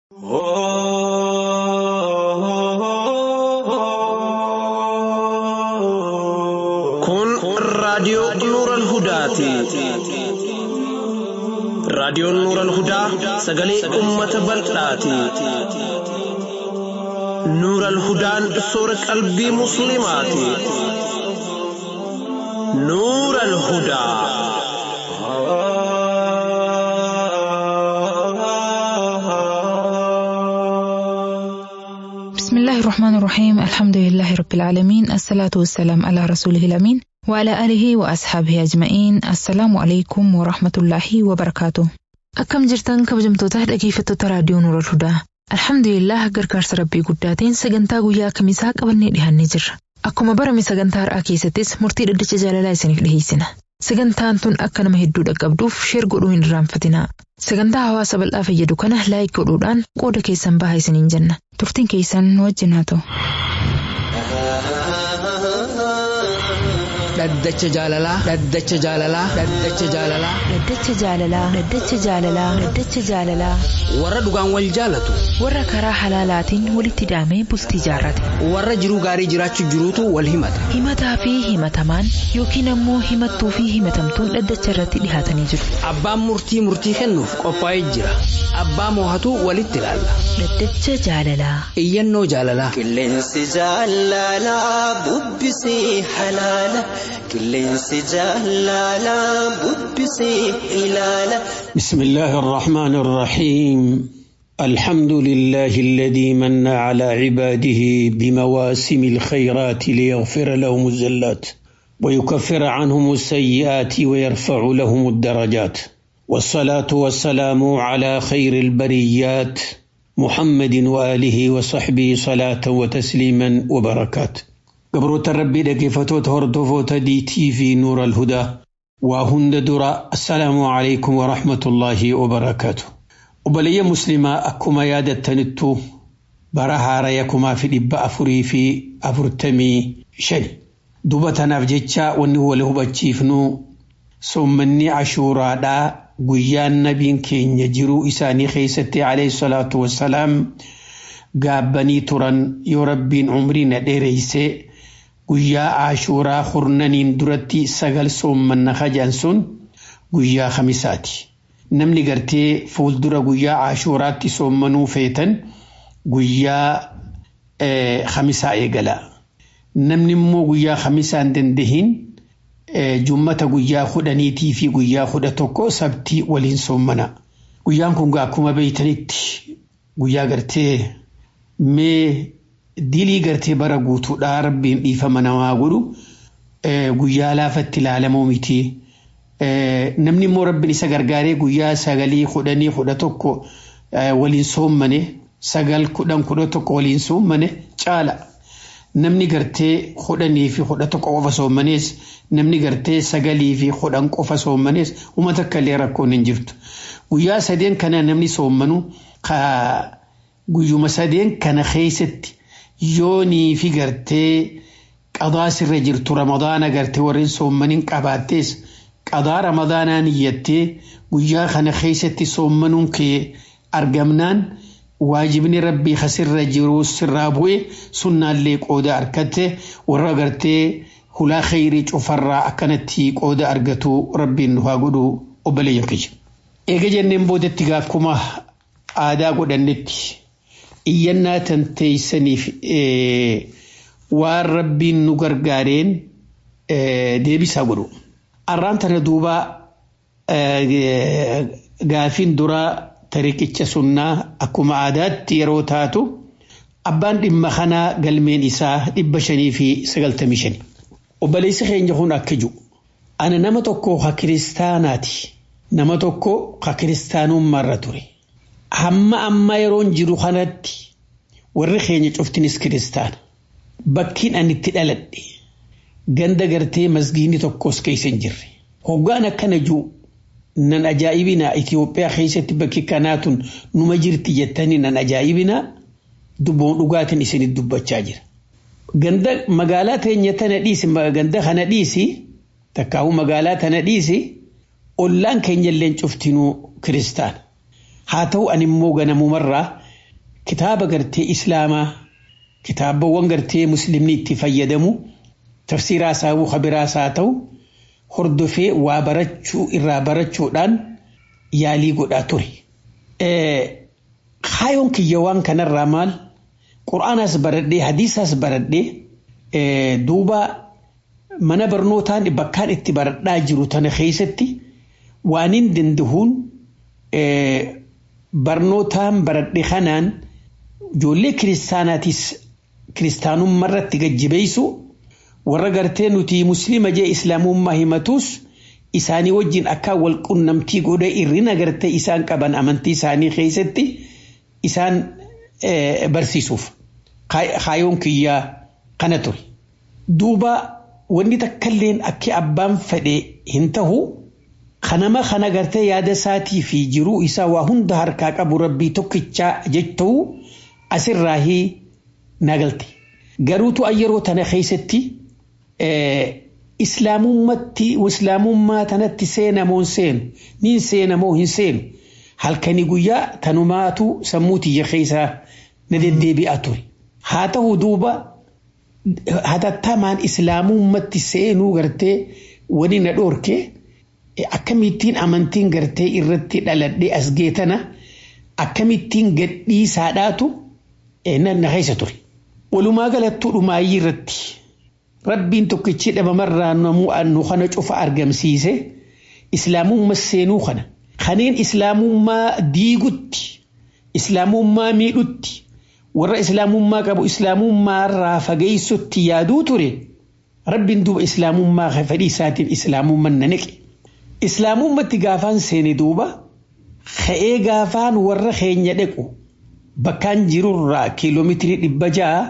Kun raadiyoo Nuural Hudaati. Raadiyoon Nuural Hudaa sagalee uummata bal'aati. Nuural Hudaan soora qalbii Musliimaati. Nuural Hudaa. بسم الله الرحمن الرحيم الحمد لله رب العالمين الصلاة والسلام على رسوله الأمين وعلى آله وأصحابه أجمعين السلام عليكم ورحمة الله وبركاته أكم جرتان كبجمتوتا dhaggeeffattoota raadiyoo Nuura Hudaa Alhamdulillah gargaarsa rabbii guddaatiin sagantaa guyyaa kamisaa qabannee dhihannee jirra. Akkuma barame sagantaa har'aa keessattis murtii dhaddacha jaalalaa isiniif dhiheessina. Sagantaan tun akka nama hedduu dhaqqabduuf sheer godhuu hin irraanfatinaa. Sagantaa hawaasa bal'aa fayyadu kana laayik godhuudhaan qooda keessan bahaa isiniin jenna. Turtiin keessan nu wajjin haa ta'u. Dhaddacha jaalalaa. Dhaddacha jaalalaa. Dhaddacha jaalalaa. Dhaddacha jaalalaa. Dhaddacha jaalalaa. Dhaddacha jaalalaa. Warra dhugaan wal jaalatu. Warra karaa halaalaatiin walitti hidhamee bultii jaarrate. Warra jiruu gaarii jiraachuu jiruutu wal himata. Himataa fi himatamaan yookiin ammoo himattuu fi himatamtuun dhaddacha irratti dhihaatanii jiru. Abbaan murtii murtii kennuuf qophaa'ee jira. Abbaa moohatu walitti ilaalla. Dhaddacha jaalalaa. Iyyannoo jaalalaa. Qilleensi jaalalaa bubbisii halaala. Qilleensi jaalalaa bubbisii ilaala. بسم الله الرحمن الرحيم الحمد لله الذي من على عباده بمواسم الخيرات ليغفر لهم الزلات ويكفر عنهم السيئات ويرفع لهم الدرجات والصلاة والسلام على خير البريات محمد وآله وصحبه صلاة وتسليما وبركات قبروت ربي دقيفتو تهردفو تدي تي في نور الهدى وهند درا السلام عليكم ورحمة الله وبركاته وبلي مسلمة أكما يادتنتو برها ريكما في الإباء أفري في أفرتمي شني دوبتنا في جتشا ونهو له بتشيفنو سمني عشورا دا قيان نبين كين يجرو إساني خيستي عليه الصلاة والسلام قابني تران يربين عمري نديريسي guyyaa ashuuraa hurnaniin duratti sagal soommanna hajaan sun guyyaa khamisaati. Namni gartee fuuldura guyyaa ashuuraatti soommanuu feetan guyyaa khamisaa eegala. Namni immoo guyyaa khamisaa hin dandahin jummata guyyaa kudhaniitii fi guyyaa kudha tokko sabtii waliin soommana. Guyyaan kun akkuma beeytanitti guyyaa gartee mee dilii gartee bara guutuudhaa rabbiin dhiifama namaa godhu guyyaa laafatti ilaalamuu miti. Namni immoo rabbiin isa gargaaree guyyaa sagalii kudhanii kudha tokko waliin soommane sagal kudhan kudha tokko waliin soommane caala. Namni gartee kudhanii fi kudha tokko qofa soommanees namni gartee sagalii fi kudhan qofa soommanees uummata akka illee rakkoon hin jirtu. Guyyaa sadeen kana namni soommanu guyyuma sadeen kana keessatti yoonii fi gartee qadaa sirra jirtu ramadaana gartee warreen soommaniin qabaattees qadaa ramadaanaa niyyattee guyyaa kana keessatti soommanuun kee argamnaan waajibni rabbii kasirra jiru sirraa bu'e sunnaallee qooda argatte warra gartee hulaa khayrii cufarraa akkanatti qooda argatu rabbiin nu haa godhu obboleeyyan kiyya. Eega jenneen boodatti gaakkuma aadaa godhannetti iyyannaa tan teeysaniif waan rabbiin nu gargaareen deebisaa godhu. Arraan tana duuba gaafiin duraa tariqicha sunnaa akkuma aadaatti yeroo taatu abbaan dhimma kanaa galmeen isaa dhibba shanii fi sagaltamii shani. Obboleessi keenya kun akka jiru. Ana nama tokko ha kiristaanaati. Nama tokko ha kiristaanummaarra ture. hamma amma yeroon jiru kanatti warri keenya cuftinis kiristaana. Bakkiin ani itti dhaladhe ganda gartee masgiinni tokkos keessa hin jirre. Hoggaan akkana jiru nan ajaa'ibina Itoophiyaa keessatti bakki kanaatun numa jirti jettanii nan ajaa'ibina dubboon dhugaatiin isinit dubbachaa jira. Ganda magaalaa teenya tana dhiisi ganda kana dhiisi takkaa'uu magaalaa tana dhiisi ollaan keenya illee cuftinuu kiristaana. haa ta'u ani immoo ganamumarraa kitaaba gartee islaamaa kitaabawwan gartee muslimni itti fayyadamu tafsiiraa isaa kabiraas haa ta'u hordofee waa barachuu irraa barachuudhaan yaalii godhaa ture. Kaayoon kiyya waan kanarraa maal qura'aanas baradhee hadiisaas baradhee duuba mana barnootaan bakkaan itti baradhaa jiru tana keessatti waan hin dandahuun barnootaan baradhe kanaan ijoollee kiristaanaatis kiristaanummaa irratti gajjibeessu warra gartee nuti musliima jee islaamummaa himatus isaanii wajjin akka wal qunnamtii godhe irrina gartee isaan qaban amantii isaanii keessatti isaan barsiisuuf kaayoon kiyyaa kana ture. Duuba wanni takkalleen akka abbaan fedhe hin tahu kanama kana gartee yaada isaatii fi jiruu isaa waa hunda harkaa qabu rabbii tokkichaa jechuu asirraa nagalte. Garuutu yeroo tana keessatti islaamummatti islaamummaa tanatti seenamoo hin seenu niin seenamoo hin seenu halkanii guyyaa tanumaatu sammuu tiyya keessaa na deddeebi'aa ture. Haa ta'u duuba hatattamaan islaamummatti seenuu gartee wani na dhoorke akkamittiin amantiin gartee irratti dhaladhee as geetana akkamittiin gadhiisaadhaatu na keessa ture. Walumaa galattuu dhumaayyii irratti rabbiin tokkichi dhabamarraa nu kana cufa argamsiise islaamummaa seenuu kana kaneen islaamummaa diigutti islaamummaa miidhutti warra islaamummaa qabu islaamummaa irraa fageessutti yaaduu ture rabbiin duuba islaamummaa fedhii isaatiin islaamummaa na naqe. Islaamummatti gaafaan seene duuba ka'ee gaafaan warra keenya dhaqu bakkaan jirurraa kiiloomeetirii dhibba ja'a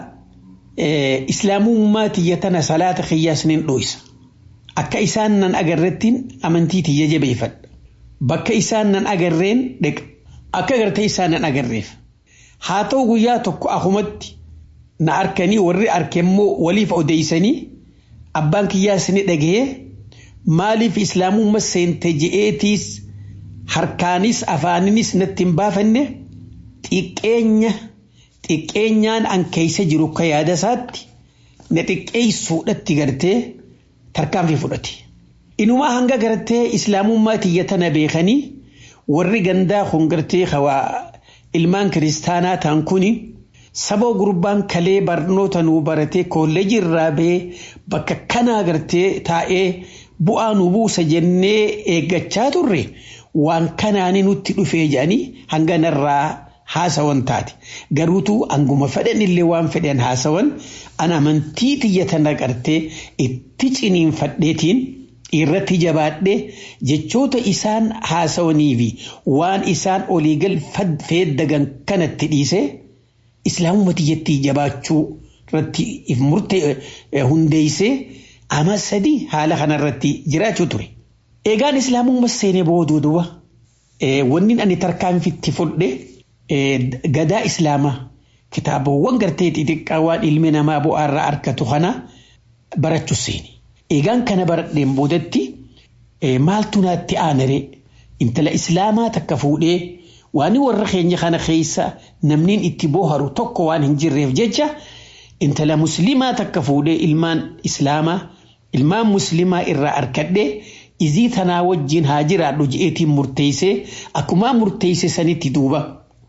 islaamummaa tiyya tana salaata qiyyaasniin dhoysa. Akka isaan nan agarrettiin amantii tiyya jabeeffadha. Bakka isaan nan agarreen dhaqa. Akka gartee isaan nan agarreef. Haa ta'u guyyaa tokko akumatti na arkanii warri arkemmoo waliif odeessanii abbaan kiyyaas ni dhagahee maaliif islaamummaa seente je'eetiis harkaanis afaaninis natti hin baafanne xiqqeenya xiqqeenyaan an keessa jiru ka yaada isaatti na xiqqeessuudhatti gartee tarkaanfii fudhate. Inumaa hanga gartee islaamummaa tiyya tana beekanii warri gandaa kun gartee hawaa ilmaan kiristaanaa ta'an kuni saba gurbaan kalee barnoota nuu baratee kolleejii irraa bahee bakka kanaa gartee taa'ee bu'aa nu buusa jennee eeggachaa turre waan kanaanii nutti dhufee jedhanii hanga narraa haasawan taate garuutu anguma fedhan illee waan fedhan haasawan an amantii tiyya tana gartee itti ciniinfadheetiin irratti jabaadhee jechoota isaan haasawanii fi waan isaan oliigal feeddagan kanatti dhiisee islaamummaa tiyyatti jabaachuu irratti if murtee hundeessee ama sadii haala kanarratti jiraachuu ture. Eegaan islaamummaa seenee booduu duuba wanni ani tarkaanfitti fudhe gadaa islaamaa kitaabawwan gartee xixiqqaa waan ilmi namaa bu'aarraa argatu kana barachuu seeni. Eegaan kana baradheen boodatti maaltu naatti aanaree intala islaamaa takka fuudhee waan warra keenya kana keessa namni itti booharu tokko waan hin jirreef jecha intala muslimaa takka fuudhee ilmaan islaamaa ilmaan muslimaa irraa arkadhee izii tanaa wajjin haa jiraadhu je'eetiin murteessee akkuma murteesse sanitti duuba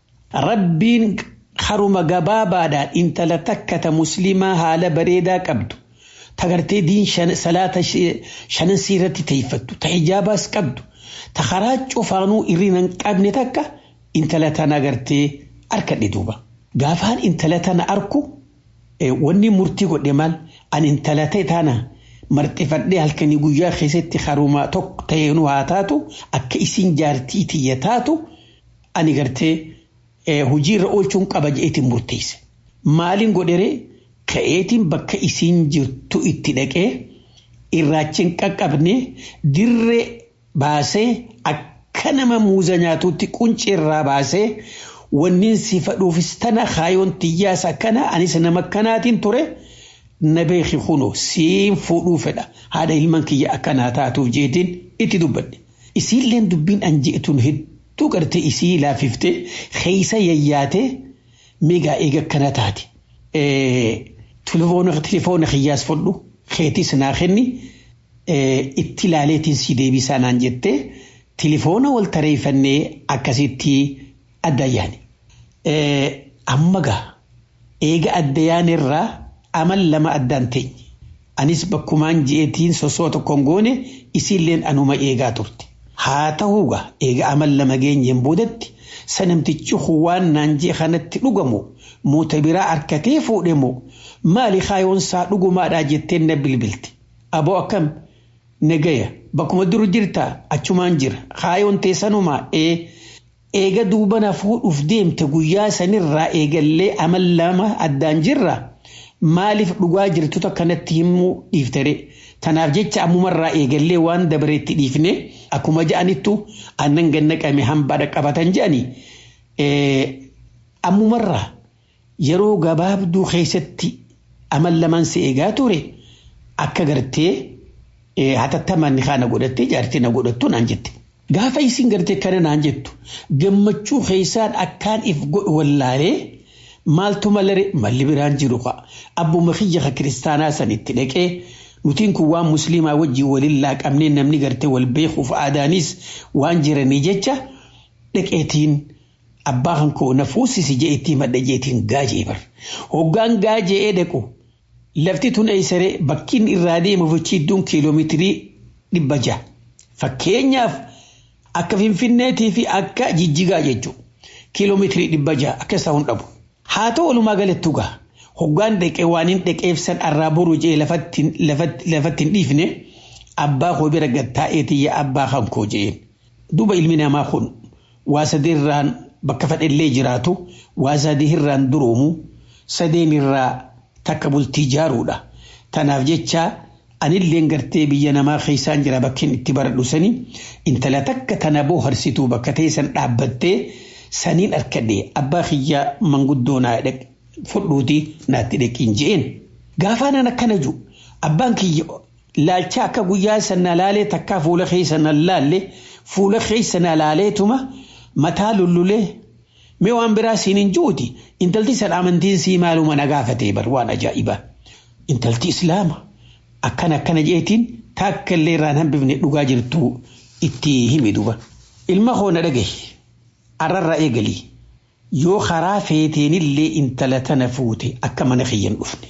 rabbiin haruma gabaabaadhaan intala takka ta muslimaa haala bareedaa qabdu tagartee diin salaata shanan siirratti teeyfattu ta hijaabaas qabdu ta karaa cufaanuu irrina hin qabne takka intala tana gartee arkadhe duuba. Gaafaan intala tana arku wanni murtii godhe maal an intala ta'e tana marxifadhee halkanii guyyaa keessatti haruma tokko ta'eenuu haa taatu akka isin jaartii tiyya taatu ani gartee hojiirra oolchuun qaba je'eetiin murteesse. Maaliin godheree ka'eetiin bakka isiin jirtu itti dhaqee irraachiin qaqqabne dirree baasee akka nama muuza nyaatutti quncee irraa baasee wanniin si fadhuufis tana kaayoon tiyyaas akkana anis nama akkanaatiin ture na beeki kuno siin fuudhuu fedha haadha ilman kiyya akkanaa taatuuf jeetiin itti dubbadhe. Isiilleen dubbiin an je'etun hedduu gartee isii laafiftee keessa yayyaatee miigaa eega akkana taate tilifoona kiyyaas fudhu keetis naa kenni itti ilaaleetiin si deebisaa naan jettee tilifoona wal tareeffannee akkasitti addayyaan. Amma gaa eega addayaan irraa amal lama addaan teenye. Anis bakkumaan ji'eetiin sosoo tokkoon goone isiilleen anuma eegaa turte. Haa ta'uugaa eega amal lama geenyeen boodatti sanamtichi waan naan jee kanatti dhugamu moota biraa harkatee fuudhe moo maali kaayoonsaa dhugumaadhaa jetteen na bilbilti. Aboo akkam nagaya bakkuma duru jirtaa achumaan jira kaayoon teessanumaa ee eega duubana fuudhuuf deemte guyyaa sanirraa eegallee amal lama addaan jirra maaliif dhugaa jirtu akkanatti himuu dhiiftere tanaaf jecha ammumarraa eegallee waan dabareetti dhiifne akkuma ja'anittu aannan gannaqame hambaadha qabatan je'anii ammumarraa yeroo gabaabduu keessatti amal lamaan si eegaa ture akka gartee hatattamaan kana godhattee jaartii na godhattu naan jette. Gaafa isin gartee kana naan jettu gammachuu keessaan akkaan if godhu wallaalee maaltu malare malli biraan jiru qa'a. Abbuma kiyya kiristaanaa sanitti dhaqee nutiin kun waan musliimaa wajjin waliin laaqamnee namni gartee wal beekuuf aadaanis waan jiranii jecha dhaqeetiin abbaa kan koo na fuusisi je'eetii madda jeetiin gaajee bar. Hoggaan gaajee dhaqu lafti tun eessaree bakkiin irraa deemu fichiidduun kiiloomeetirii dhibba ja'a. Fakkeenyaaf akka finfinneetii fi akka jijjigaa jechuudha. Kiiloomeetirii dhibba ja'a akka isaa hin dhabu. Haa ta'u walumaa galattu gaa hoggaan dhaqee waan hin dhaqeefsan arraa boru jee lafatti hin dhiifne abbaa koo bira gattaa'eetii yaa abbaa kan koo jeen. Duuba ilmi namaa kun waa sadeerraan bakka fadhellee jiraatu waa sadeerraan duroomu sadeen irraa takka bultii ijaaruudha. Tanaaf jecha anilleen gartee biyya namaa keessaan jira bakkeen itti baradhu sanii intala takka tana booharsituu bakka teessan dhaabbattee saniin harkadhee abbaa kiyyaa manguddoo naa fudhuuti naatti dheqiin je'een. Gaafaanan akkana jiru abbaan kiyya laalcha akka guyyaa sana laalee takkaa fuula keessa na laalle fuula keessa na laaleetuma mataa lullulee mee waan biraa siin hin juuti intalti san amantiin sii maaluma na gaafatee bar waan ajaa'ibaa. Intalti islaama akkana akkana jeetiin taakka illee irraan hambifne dhugaa jirtu itti himi duba. Ilma koo na dhagahi arrarraa eegalii yoo karaa feeteenillee intala tana fuute akka mana kiyyan dhufne.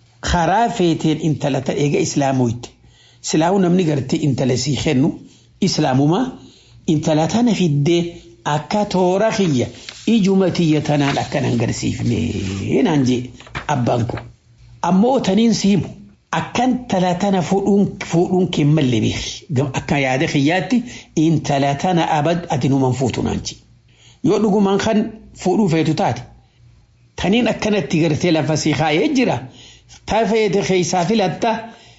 Karaa feeteen intala tana eega islaamoyte silaahuu namni gartee intala sii kennu islaamumaa intala tana fiddee akka toora kiyya ijuma tiyya tanaan akkan agarsiifne naan jee abbaan kun. Ammoo taniin siimu akkan intala tana fuudhuun kee malle beeki. Akka yaada kiyyaatti intala tana abad ati numan fuutu naan jee. Yoo dhugumaan kan fuudhuu feetu taate. Taniin akkanatti gartee lafa sii kaayee jira. Tafeete keessaa filatta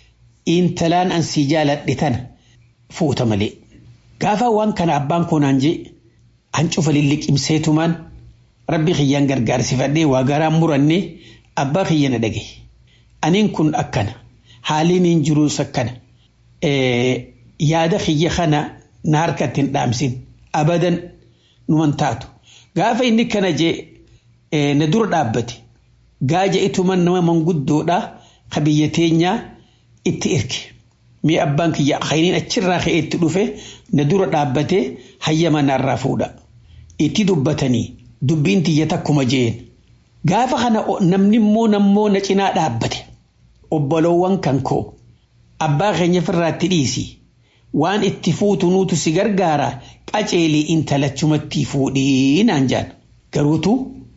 intalaan ansii jaaladhe tana fuuta malee. Gaafa waan kana abbaan koo naan jee an cufa lilliqimseetumaan rabbi kiyyaan gargaarsifadhee waa garaan murannee abbaa kiyya na dhagaye. Aniin kun akkana haaliin hin jiruus akkana yaada kiyya kana na harkatti hin dhaamsin abadan numan taatu. Gaafa inni kana jee na dura dhaabbate gaaja ituman nama manguddoodha ka biyya teenyaa itti erge. Mee abbaan kiyya khayriin achirraa ka'ee itti dhufe na dura dhaabbatee hayyama narraa fuudha. Itti dubbatanii dubbiin tiyya takkuma jeen. Gaafa kana namni immoo nammoo na cinaa dhaabbate. Obboloowwan kan koo abbaa keenya firraatti dhiisi. Waan itti fuutu nuutu si gargaara qaceelii intalachumatti fuudhii naan jaan. Garuutu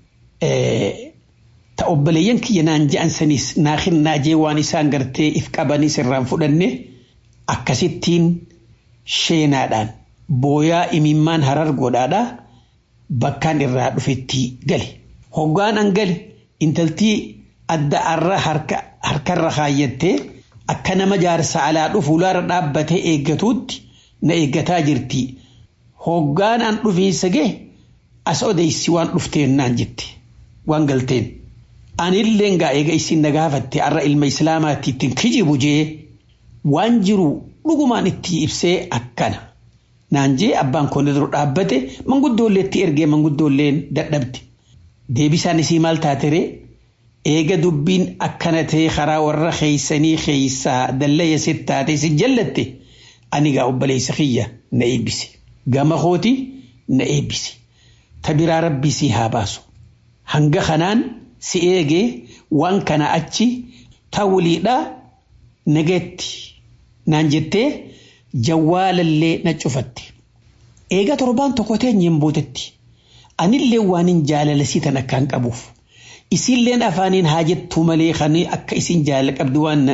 ta obboleeyyan kiyya naan ja'an sanis naa kennaa jee waan isaan gartee if qabanis irraan fudhanne akkasittiin sheenaadhaan booyaa imimmaan harar godhaadha bakkaan irraa dhufetti gale. Hoggaan an gale intaltii adda arra harkarra kaayyattee akka nama jaarsa alaa dhufu laara dhaabbatee eeggatuutti na eeggataa jirti. Hoggaan an dhufiinsa gee as odeessi waan dhufteen naan jette waan galteen. Anilleen gaa eega isin na gaafatte arra ilma islaamaatti ittiin kijibu jee waan jiru dhugumaan itti ibsee akkana. Naan jee abbaan koo dura dhaabbate manguddoollee itti ergee manguddoolleen dadhabde. deebisaan isii maal taatere eega dubbiin akkana ta'e karaa warra keeysanii keeysaa dallaya sit taate si jallatte ani gaa obboleessa kiyya na eebbisi gama kooti na eebbisi ta biraa rabbii si haa baasu hanga kanaan si eegee waan kana achi ta waliidha nageetti naan jettee jawwaalallee na cufatte eega torbaan tokko teenyeen boodetti anillee waan hin jaalalasiitan akkaan qabuuf isinleen afaaniin haa jettuu malee kan akka isin jaalala qabdu waan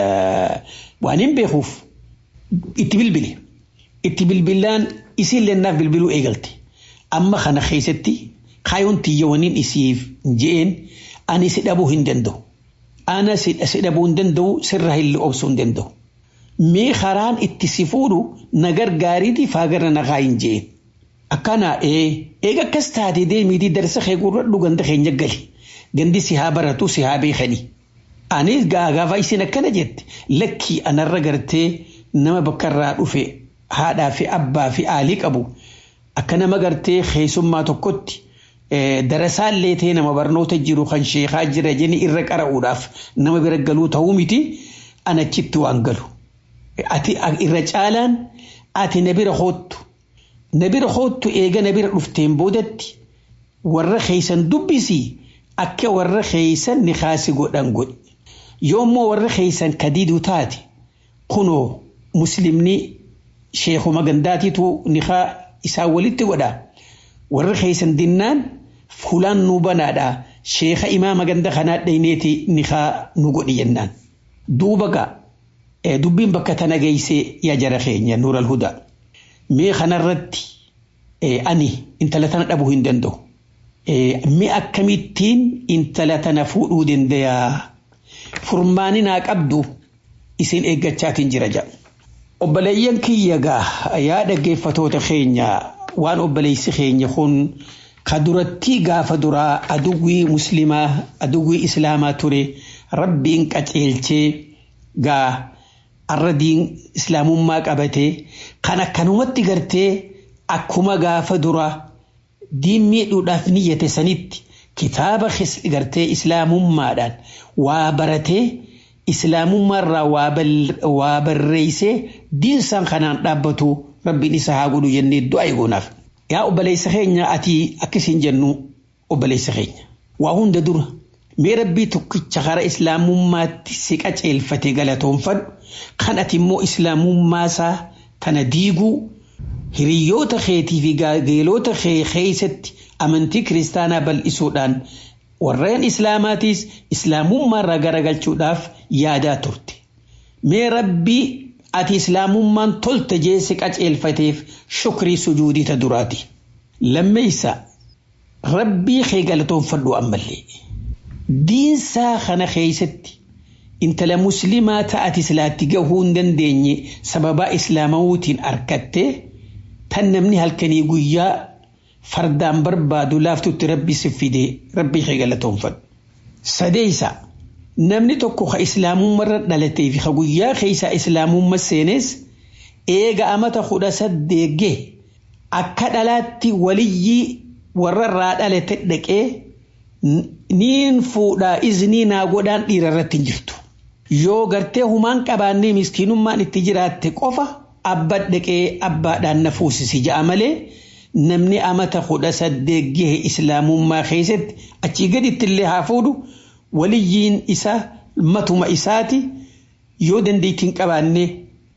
waan hin beekuuf itti bilbile itti bilbilaan isinleen naaf bilbiluu eegalte amma kana keessatti kaayoon tiyyawaniin isiif je'een ani si dhabuu hin danda'u ana si dhabuu hin danda'u sirraa illee obsuu hin danda'u mee karaan itti si fuudhu na gargaariiti faagarra na kaa hin je'een akkana ee eega akkas taate deemiitii darsa kee gurradhu ganda keenya gali gandi si haa baratu si haa beekani anis gaafa isin akkana jette lakkii anarra gartee nama bakkarraa dhufe haadhaa fi abbaa fi aalii qabu akka nama gartee keessummaa tokkotti darasaallee ta'e nama barnoota jiru kan sheekaa jira jeni irra qara'uudhaaf nama bira galuu ta'uu miti anachitti waan galu. Ati irra caalaan ati na bira hoottu. Na bira hoottu eega na bira dhufteen boodatti warra keeysan dubbisii akka warra keeysan ni kaasi godhan godhi. Yoommoo warra keeysan kadiiduu taate kunoo muslimni sheekuma gandaatiitu nikaa isaa walitti godha. Warra keeysan dinnaan fuulaan nu banaadha. Sheeka imaama ganda kanaa dhayneeti nikaa nu godhi jennaan. Duuba gaa dubbiin bakka tana geessee yaa jara keenya nuural hudaa. Mee kanarratti ani intala tana dhabuu hin danda'u. Mee akkamittiin intala tana fuudhuu dandayaa? Furmaani naa qabdu isin eeggachaatiin jira jedha. Obboleeyyan kiyya gaa yaa dhaggeeffatoota keenya waan obboleessi keenya kun ka duratti gaafa duraa aduwwii muslimaa aduwwii islaamaa ture rabbiin qaceelchee gaa arradiin islaamummaa qabatee kan akkanumatti gartee akkuma gaafa duraa diin miidhuudhaaf niyyate sanitti kitaaba gartee islaamummaadhaan waa baratee islaamummaarraa waa barreessee diinsaan kanaan dhaabbatu rabbiin isa haa godhu jennee du'a eeguunaaf. Yaa obboleessa keenya ati akkasiin jennu obboleessa keenya. Waa hunda dura mee rabbii tokkicha kara islaamummaatti si qaceelfate galatoonfadhu kan ati immoo islaamummaasaa tana diiguu hiriyoota keetii fi gaageelota kee keessatti amantii kiristaanaa bal'isuudhaan warreen islaamaatiis islaamummaarraa garagalchuudhaaf yaadaa turte. Mee rabbii ati islaamummaan tolte jeesse qaceelfateef shukrii sujuudita duraati. Lammeessa rabbii kee galatoonfadhu ammallee. Diinsaa kana keessatti intala muslimaa ta'ati silaatti gahuu hin dandeenye sababaa islaamawuutiin argattee tan namni halkanii guyyaa fardaan barbaadu laaftutti rabbi si fidee rabbii kee galatoonfadhu. Sadeessa namni tokko ka islaamummarra dhalatee fi ka guyyaa keessaa islaamumma seenes eega amata kudha saddeegge akka dhalaatti waliyyii warrarraa dhalate dhaqee niin fuudhaa iznii naa godhaan dhiira irratti hin jirtu. Yoo gartee humaan qabaannee miskiinummaan itti jiraatte qofa abba dhaqee abbaadhaan na fuusisi ja'a malee namni amata kudha saddeet gahe islaamummaa keessatti achii gaditti illee haa fuudhu waliyyiin isaa matuma isaati yoo dandeettiin qabaannee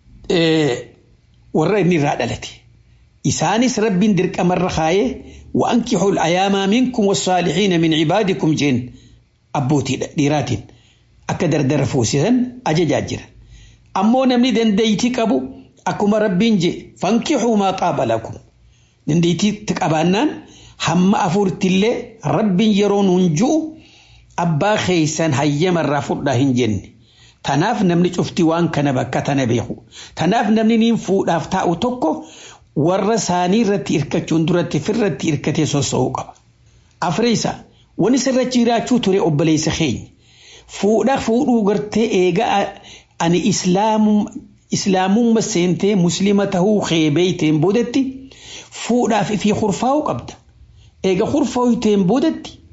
warra inni irraa dhalate. Isaanis rabbiin dirqamarra kaayee وأنكحوا الأيام منكم والصالحين من عبادكم جين أبوتي ديراتين أكدر درفوسيسن أججاجر أمو نمني دنديتي كبو أكما ربين جي فانكحوا ما طاب لكم دنديتي تكابانان هم أفورت الله ربين يرون هنجو أبا خيسان هيما الرافور داهن جن تناف نمني شفتي وان كان بكا تنبيخو تناف نمني نين فوداف تاو توكو warra isaanii irratti hirkachuun duratti firratti hirkatee soso'uu qaba. Afreessa wani sirrachi jiraachuu ture obboleessa keenya. Fuudha fuudhuu gartee eegaa ani islaamumma seentee muslima tahuu beeyteen boodatti fuudhaaf fi kurfaa'uu qabda. Eega kurfaa'uuteen boodatti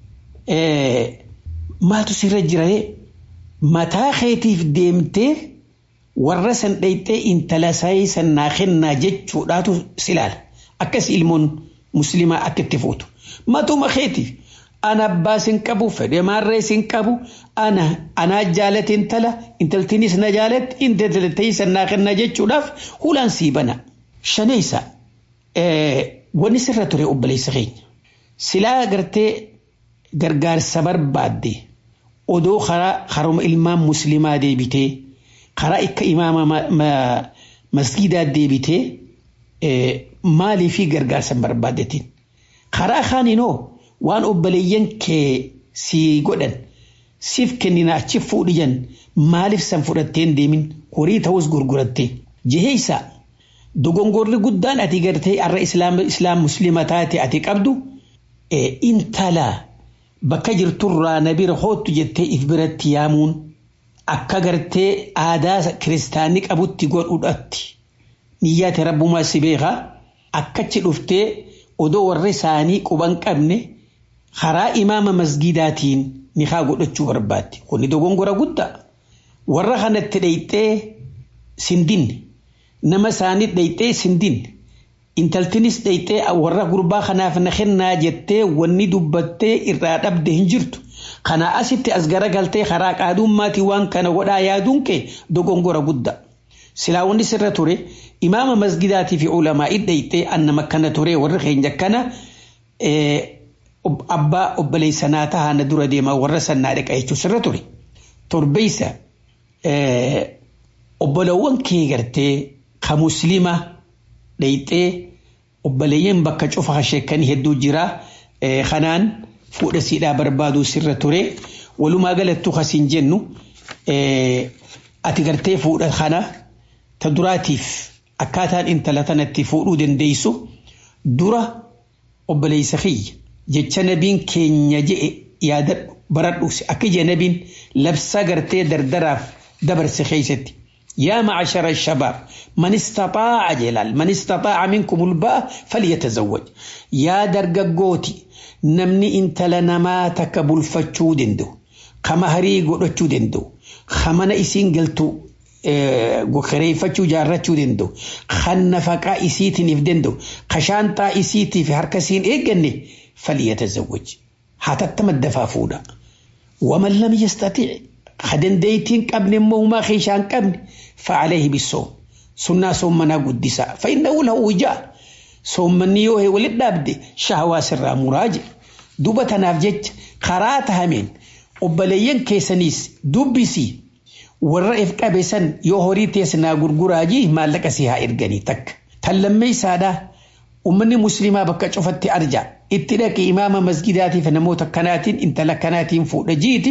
maaltu sirra jiree mataa keetiif deemtee warra san dhayxee intala saayii san naa kennaa jechuudhaatu silaala akkas ilmoon muslimaa akka itti fuutu matuma keetiif ana abbaa sin qabu fedhe maarree sin qabu ana anaa jaalate intala intaltinis na jaalatti intaltii san naa kennaa jechuudhaaf hulaan sii bana shaneessa wanni sirra ture obboleessa keenya silaa gartee gargaarsa barbaadde odoo karaa haruma ilmaan muslimaa deebitee karaa akka imaama masgidaa deebitee maalii fi gargaarsa barbaaddetiin karaa kaaninoo waan obboleeyyan kee sii godhan siif kennina achi fuudhiyan maaliif san fudhatteen deemin horii ta'us gurguratte jiheeysa dogongorri guddaan ati gartee arra islaam muslima taate ati qabdu intala bakka jirturraa na bira hoottu jettee if biratti yaamuun akka gartee aadaa kiristaanni qabutti godhudhatti niyyaate rabbumaa si beekaa akkachi dhuftee odoo warri isaanii quban qabne karaa imaama masgidaatiin nikaa godhachuu barbaadde kuni dogongora guddaa warra kanatti dhayxee sindinne nama isaanii dhayxee sindinne intaltinis dhayxee warra gurbaa kanaaf na kennaa jettee wanni dubbattee irraa dhabde hin jirtu kana asitti as garagaltee karaa qaadummaatii waan kana godhaa yaaduun kee dogongora guddaa silaa wanni sirra ture imaama masgidaatii fi ulamaa dhayxee annama kana ture warri keenya kana abbaa obboleessanaa tahaa na dura deemaa warra sannaa dhaqa jechuun sirra ture torbeessa obbolawwan kee gartee ka muslima dhayxee obboleeyyan bakka cufa sheekanii hedduu jira kanaan fuudha siidhaa barbaaduu sirra ture walumaa galattuu kasiin jennu ati gartee fuudha kana ta duraatiif akkaataan intala tanatti fuudhuu dandeessu dura obboleessa kiyya jecha nabiin keenya je'e yaadadhu baradhuusi akka ija nabiin labsa gartee dardaraaf dabarse keessatti yaa macashara shabaab man istaxaaca jelaal man istaxaaca minkum ulba'a falyatazawwaj yaa dargaggooti namni intala namaa takka bulfachuu danda'u kama harii godhachuu danda'u kamana isiin galtu kireeffachuu jaarrachuu danda'u kan nafaqaa isiitiniif danda'u kashaantaa isiitiif harka isiin eegganne falyatazawwaj hatattama dafaa fuudha waman lam yastatiic kadandeeytiin qabne immoo humaa keeshaan qabne fa'aleehi bisoom sunnaa soommanaa guddisaa fa'innahu lahu wijaa soommanni yoo walit dhaabde shahawaa sirraa muraaje duba tanaaf jecha karaa tahameen obboleeyyan keessaniis dubbisii warra if qabe san yoo horii teessinaa gurguraajii maallaqa si haa erganii takka tan lammeessaadhaa ummanni muslimaa bakka cufatti arja itti dhaqe imaama masgidaatiif namoota kanaatiin intala kanaatiin fuudha jiiti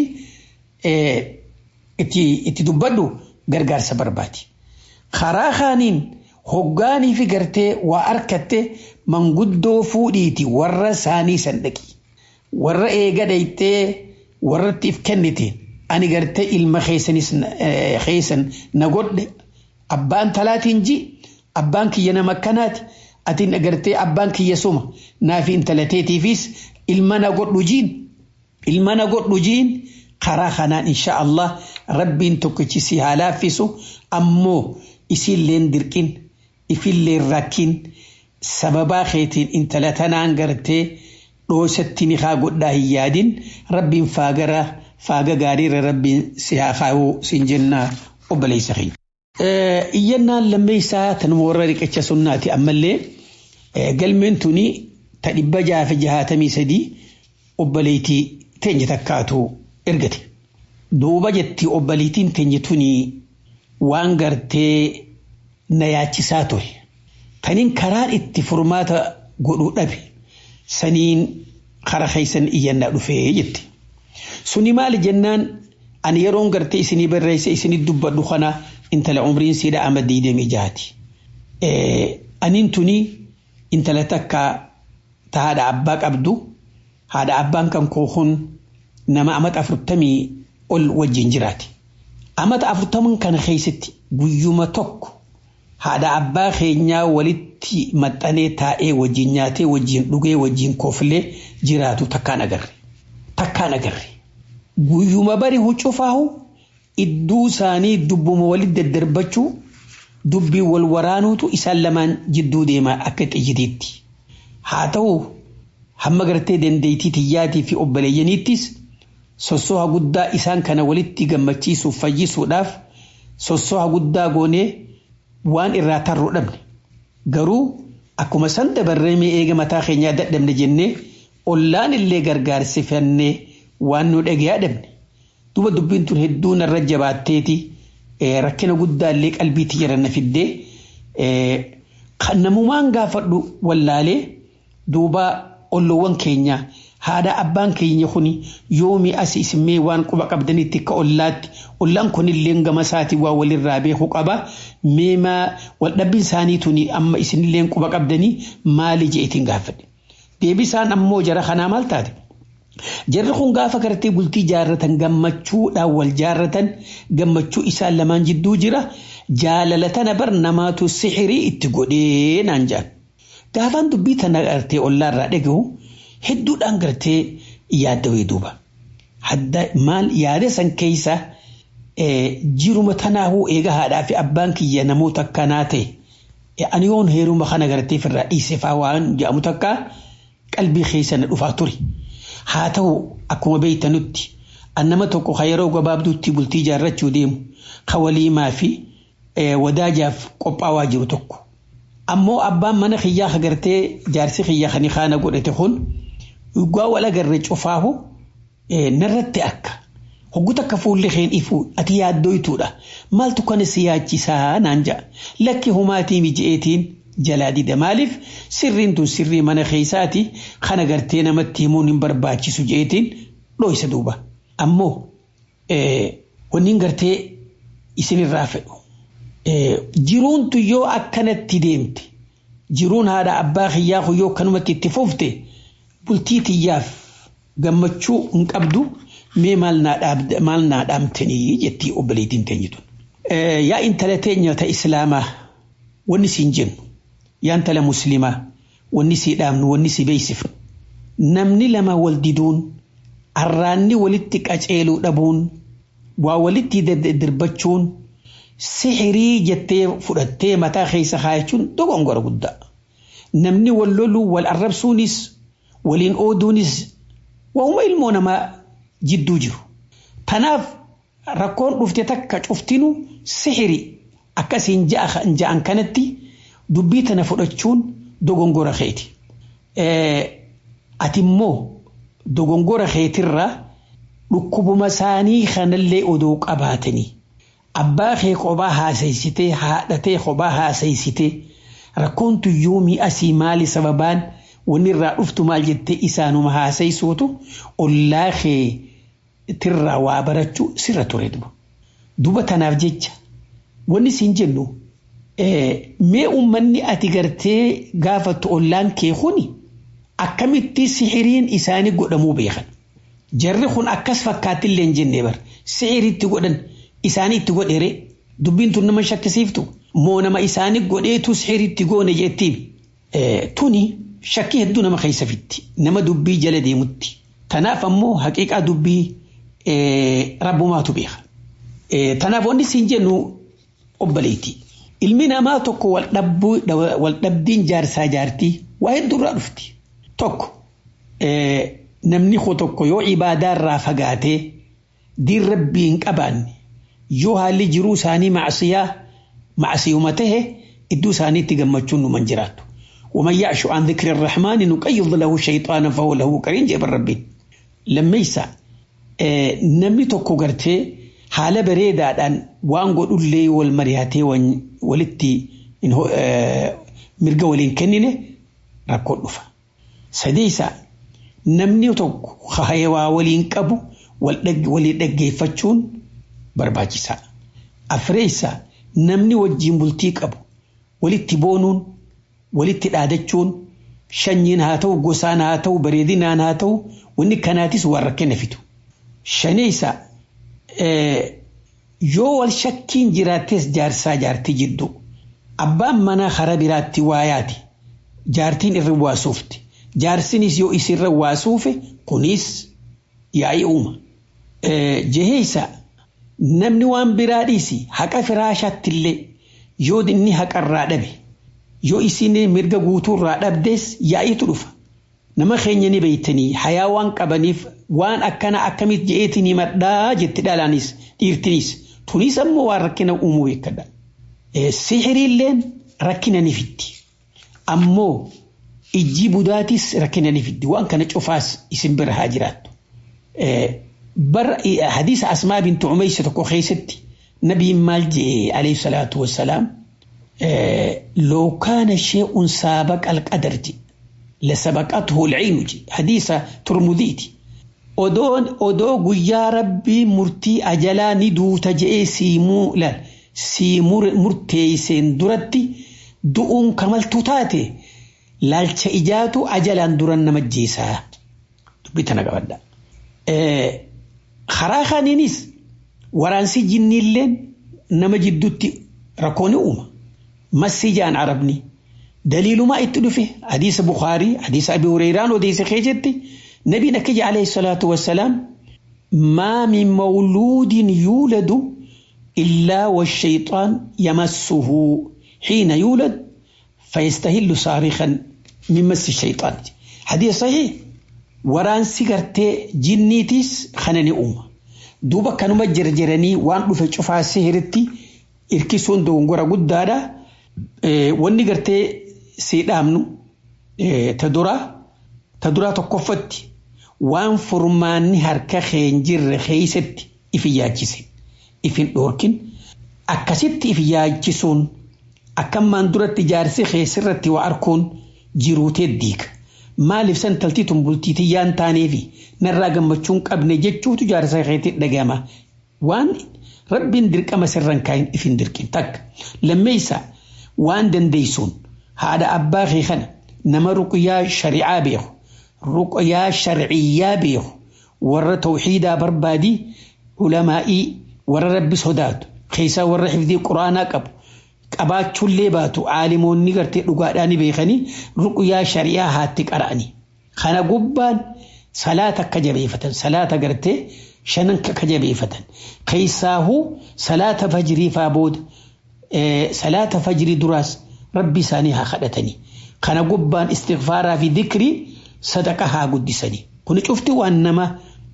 itti dubbadhu gargaarsa barbaadi. Karaa kaaniin hoggaanii fi gartee waa harkatte manguddoo fuudhiiti warra isaanii san dhaqi. Warra eega dhayxee warratti if kennite ani gartee ilma keessan na godhe abbaan talaatiin ji abbaan kiyya nama akkanaati. atiin agartee abbaan kiyya suma naaf intalateetiifis ilma na godhu jiin ilma na godhu jiin karaa kanaan insha Allah rabbiin tokkichi si haa laaffisu ammoo isiilleen dirqin ifilleen rakkin sababaa keetiin intala tanaan gartee dhoosatti ni haa godhaa hin yaadin rabbiin faagara faaga gaariirra rabbiin si haa kaa'uu siin jennaa obboleessa keenya. iyyannaan lammeessaa tanuma warra riqicha sunnaati ammallee galmeen tuni ta dhibba jaafa jahaatamii sadii obboleetii teenya takkaatu ergate. Duuba jetti obboleetiin teenya tuni waan gartee na yaachisaa ture. Kaniin karaan itti furmaata godhuu dhabe saniin kara keessan iyyannaa dhufee jetti. Suni maali jennaan ani yeroon gartee isinii barreesse isinii dubbadhu kana intala umriin siidha ama diidamii jaati. Aniin tuni intala takka ta haadha abbaa qabdu haadha abbaan kan koohun nama amata afurtamii ol wajjin jiraati. Amata afurtaman kana keessatti guyyuma tokko haadha abbaa keenyaa walitti maxxanee taa'ee wajjin nyaatee wajjin dhugee wajjin kooflee jiraatu takkaan agarre. takkaan agarre. Guyyuma bari huccufaahu idduu isaanii dubbuma walitti daddarbachuu dubbii wal waraanuutu isaan lamaan jidduu deemaa akka xiyyitiitti. Haa ta'u hamma gartee dandeettii tiyyaatii fi obboleeyyaniittis sossoha guddaa isaan kana walitti gammachiisuuf fayyisuudhaaf sossoha guddaa goonee waan irraa tarruu dhabne. Garuu akkuma san dabarree mee eega mataa keenyaa dadhabne jennee ollaan illee gargaarsifannee waan nu dhagayaa dhabne. Duba dubbiin tun hedduu narra jabaatteeti rakkina guddaa illee qalbiitti jiran fiddee kan namumaan gaafadhu wallaalee duuba olloowwan keenya haadha abbaan keenya kuni yoomi as isimee waan quba qabdanitti akka ollaatti ollaan kunillee gama isaatii waa walirraa beeku qaba meemaa waldhabbiin isaanii tuni amma isinillee quba qabdanii maali jeetiin gaafadhe deebisaan ammoo jara kanaa maal taate jarri kun gaafa gartee bultii jaarratan gammachuudhaan wal jaarratan gammachuu isaan lamaan jidduu jira jaalala tana bar namaatu sixirii itti godhee naan jaan gaafaan dubbii tana gartee ollaarraa dhagahu hedduudhaan gartee yaaddawee duuba. Hadda maal yaada san keessa jiruma tanaahuu eega haadhaa fi abbaan kiyya namoota akkanaa ta'e ani yoon heeruma kana gartee firraa dhiisee faa waan jedhamu takka qalbii keessa na dhufaa ture. Haa ta'u akkuma beeytanutti nama tokko ka yeroo gabaabduutti bultii jaarrachuu deemu ka waliimaa fi wadaajaaf qophaawaa jiru tokko. Ammoo abbaan mana kiyyaa agartee jaarsi kiyyaa kan kaana godhate kun dhugaa wal agarre cufaahu narratti akka hogguta akka fuulli keen ifu ati yaaddoytuudha maaltu kana si yaachisaa naan ja'a lakki humaatii miji'eetiin jalaa dida maaliif sirriin tun sirrii mana keessaati kan agartee namatti himuun hin barbaachisu je'eetiin dhooysa duuba ammoo wanni gartee isinirraa fedhu jiruuntu yoo akkanatti deemte jiruun haadha abbaa kiyyaa yoo akkanumatti itti fufte bultii tiyyaaf gammachuu hin qabdu mee maal naa dhaamtanii jettii obboleettiin teenyitu. Yaa intala teenya ta islaamaa wanni siin jennu yaa intala muslimaa wanni sii dhaamnu wanni sii beeksifnu namni lama wal diduun arraanni walitti qaceeluu dhabuun waa walitti dirbachuun sixirii jettee fudhattee mataa keessa kaayachuun dogongora guddaa. Namni wal loluu wal arrabsuunis waliin ooduunis waa'uma ilmoo namaa jidduu jiru. Tanaaf rakkoon dhufte takka cuftinu sixiri akkasiin ja'an kanatti dubbii tana fudhachuun dogongora keeti. Ati immoo dogongora keetirraa dhukkubuma isaanii kanallee odoo qabaatanii abbaa kee kophaa haasaysitee haadhatee kophaa haasaysitee rakkoon tuyyuumii asii maali sababaan wanni irraa dhuftu maal jettee isaanuma haasaysuutu ollaa kee tirraa waa barachuu sirra ture duba. Duba tanaaf jecha wanni siin jennu mee uummanni ati gartee gaafattu ollaan kee kuni akkamitti sixiriin isaanii godhamuu beekan. Jarri kun akkas fakkaattillee hin jenne bar sixiriitti godhan isaanii itti godhere dubbiin tun nama shakkisiiftu moo nama isaanii godheetu sixiriitti goone jettiin. Tuni shakkii hedduu nama keessa fitti nama dubbii jala deemutti. Tanaaf ammoo haqiiqaa dubbii rabbumaatu beeka. Tanaaf wanni siin jennu obboleetti. Ilmi namaa tokko wal dhabdiin jaarsaa jaartii waa hedduurraa dhufti. Tokko namni koo tokko yoo ibaadaarraa fagaatee diin rabbii hin qabaanne yoo haalli jiruu isaanii macsiyaa macsiyuma tahe iddoo isaaniitti gammachuun numan jiraattu. ومن يعش عن ذكر الرحمن نقيض له شيطانا فهو له قرين جاب ربي لما يسا نمي توكو غرتي حالة بريدة دان وان قد اللي والمرياتي ولتي إنه مرقا ولين كنينه ركو نفا سديسا نمني توكو خهيوا ولين كبو ولين دقي فتشون برباجيسا أفريسا نمني وجين بلتي كبو ولتي بونون walitti dhaadachuun shanyiin haa ta'u gosaan haa ta'u bareedinaan haa ta'u wanni kanaatis waan rakkina fitu. Shaneessa yoo wal shakkiin jiraattees jaarsaa jaartii jidduu abbaan manaa karaa biraatti waayaati jaartiin irra waasuufti jaarsinis yoo isirra waasuufe kunis yaa'ii uuma. Jeheessa namni waan biraa dhiisi haqa firaashaatti illee yoo inni haqarraa dhabe yoo isin mirga guutuurraa dhabdes yaa'iitu dhufa. Nama keenya ni beeytanii hayaa waan qabaniif waan akkana akkamitti je'eetiin himadhaa jetti dhalaanis dhiirtinis tunis ammoo waan rakkina uumuu beekadha. Sihiriilleen rakkina ni fiddi. Ammoo ijji budaatis rakkina ni fiddi waan kana cufaas isin bira haa jiraattu. Bar hadiisa asmaa bintu umaysa tokko keessatti nabiin maal jedhe alayhi salaatu wassalaam loo kaana shee'un saabaqa alqadar jedhe لسبقته العين حديث ترمذيتي أدون أدو قيا ربي مرتي أجلا ندو تجئي سيمو لا سيمور مرتي سين درتي دؤون كمال تتاتي لالش إجاتو أجلا درن مجيسا بيتنا قبدا إيه خراخا نينيس ورانسي جني اللين نما جدوتي ركوني أوما مسيجان عربني دليل ما اتلفه حديث بخاري حديث أبي هريرة وديس خيجتي نبي نكج عليه الصلاة والسلام ما من مولود يولد إلا والشيطان يمسه حين يولد فيستهل صارخا من مس الشيطان حديث صحيح وران سيغرتي جنيتيس خنني أمة دوبا كانوا مجرجرني وان دفع شفا سهرتي إركسون دونغورا قدادا wanni gartee sii dhaamnu ta duraa ta duraa tokkoffatti waan furmaanni harka keen jirre keeysatti if yaachise ifin dhoorkin akkasitti if yaachisuun akkammaan duratti jaarsi keessirratti waa arkuun jiruutee diiga maaliif san taltii tumbultii tiyyaan taaneefi narraa gammachuun qabne jechuutu jaarsa keetti dhagama waan rabbiin dirqama sirran kaayin ifin dirqin takka lammeeysaa waan dandeeysuun haadha abbaa kee kana nama ruqyaa shari'aa beeku ruqyaa sharciyyaa beeku warra tawxiidaa barbaadii ulamaa'ii warra rabbi sodaatu keessaa warra xifdii quraanaa qabu qabaachuullee baatu aalimoonni gartee dhugaadhaan beekanii ruqyaa shari'aa haatti qara'anii kana gubbaan salaata akka jabeeffatan salaata gartee shanan akka jabeeffatan keessaahuu salaata fajrii faa booda salaata fajrii duraas rabbi isaanii haa kadhatanii kana gubbaan istighfaaraa fi dikrii sadaqa haa guddisanii kuni cufti waan nama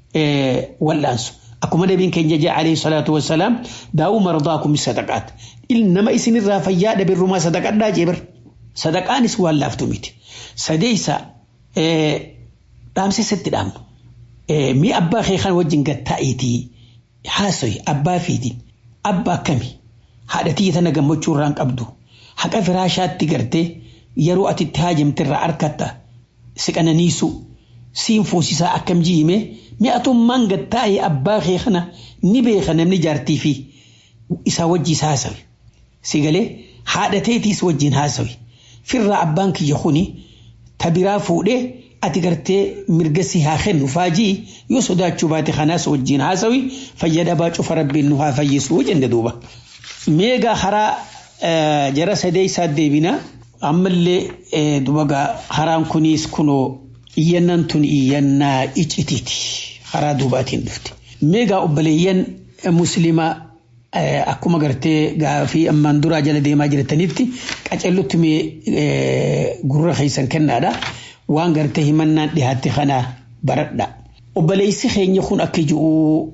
wal'aansu akkuma nabiin keenya jee alayhi salaatu wassalaam daa'uu mardaakum sadaqaat nama isinirraa fayyaa dhabirrumaa sadaqadhaa jeebar sadaqaanis waan laaftu miti sadeeysa dhaamsa isatti dhaamnu mi abbaa kee kan wajjin gattaa'iitii haasoyi abbaa fiitiin abbaa akkamii haadhatii tana gammachuu irraan qabdu haqa firaashaatti gartee yeroo ati itti haajamtirraa harkatta siqananiisu siin fuusisaa akkam jiime mi'atummaan gattaa'ee abbaa kee kana ni beeka namni jaartii fi isaa wajjiis haasawi si galee haadhateetiis wajjin haasawi firraa abbaan kiyya kuni tabiraa fuudhee ati gartee mirga si haa kennu faajii yoo sodaachuu baate kanaas wajjin haasawi fayyadabaa cufa rabbiin nu haa fayyisuu jenne duuba. meegaa haraa jara sadee isaa deebina ammallee dubagaa haraan kunis kunoo iyyannaan tun iyyannaa icitiiti haraa duubaatiin dhufte meegaa obboleeyyan muslimaa akkuma gartee gaafii ammaan duraa jala deemaa jirtanitti qacellutti mee gurra keessan kennaadha waan gartee himannaan dhihaatte kana baradha obboleessi keenya kun akka ji'u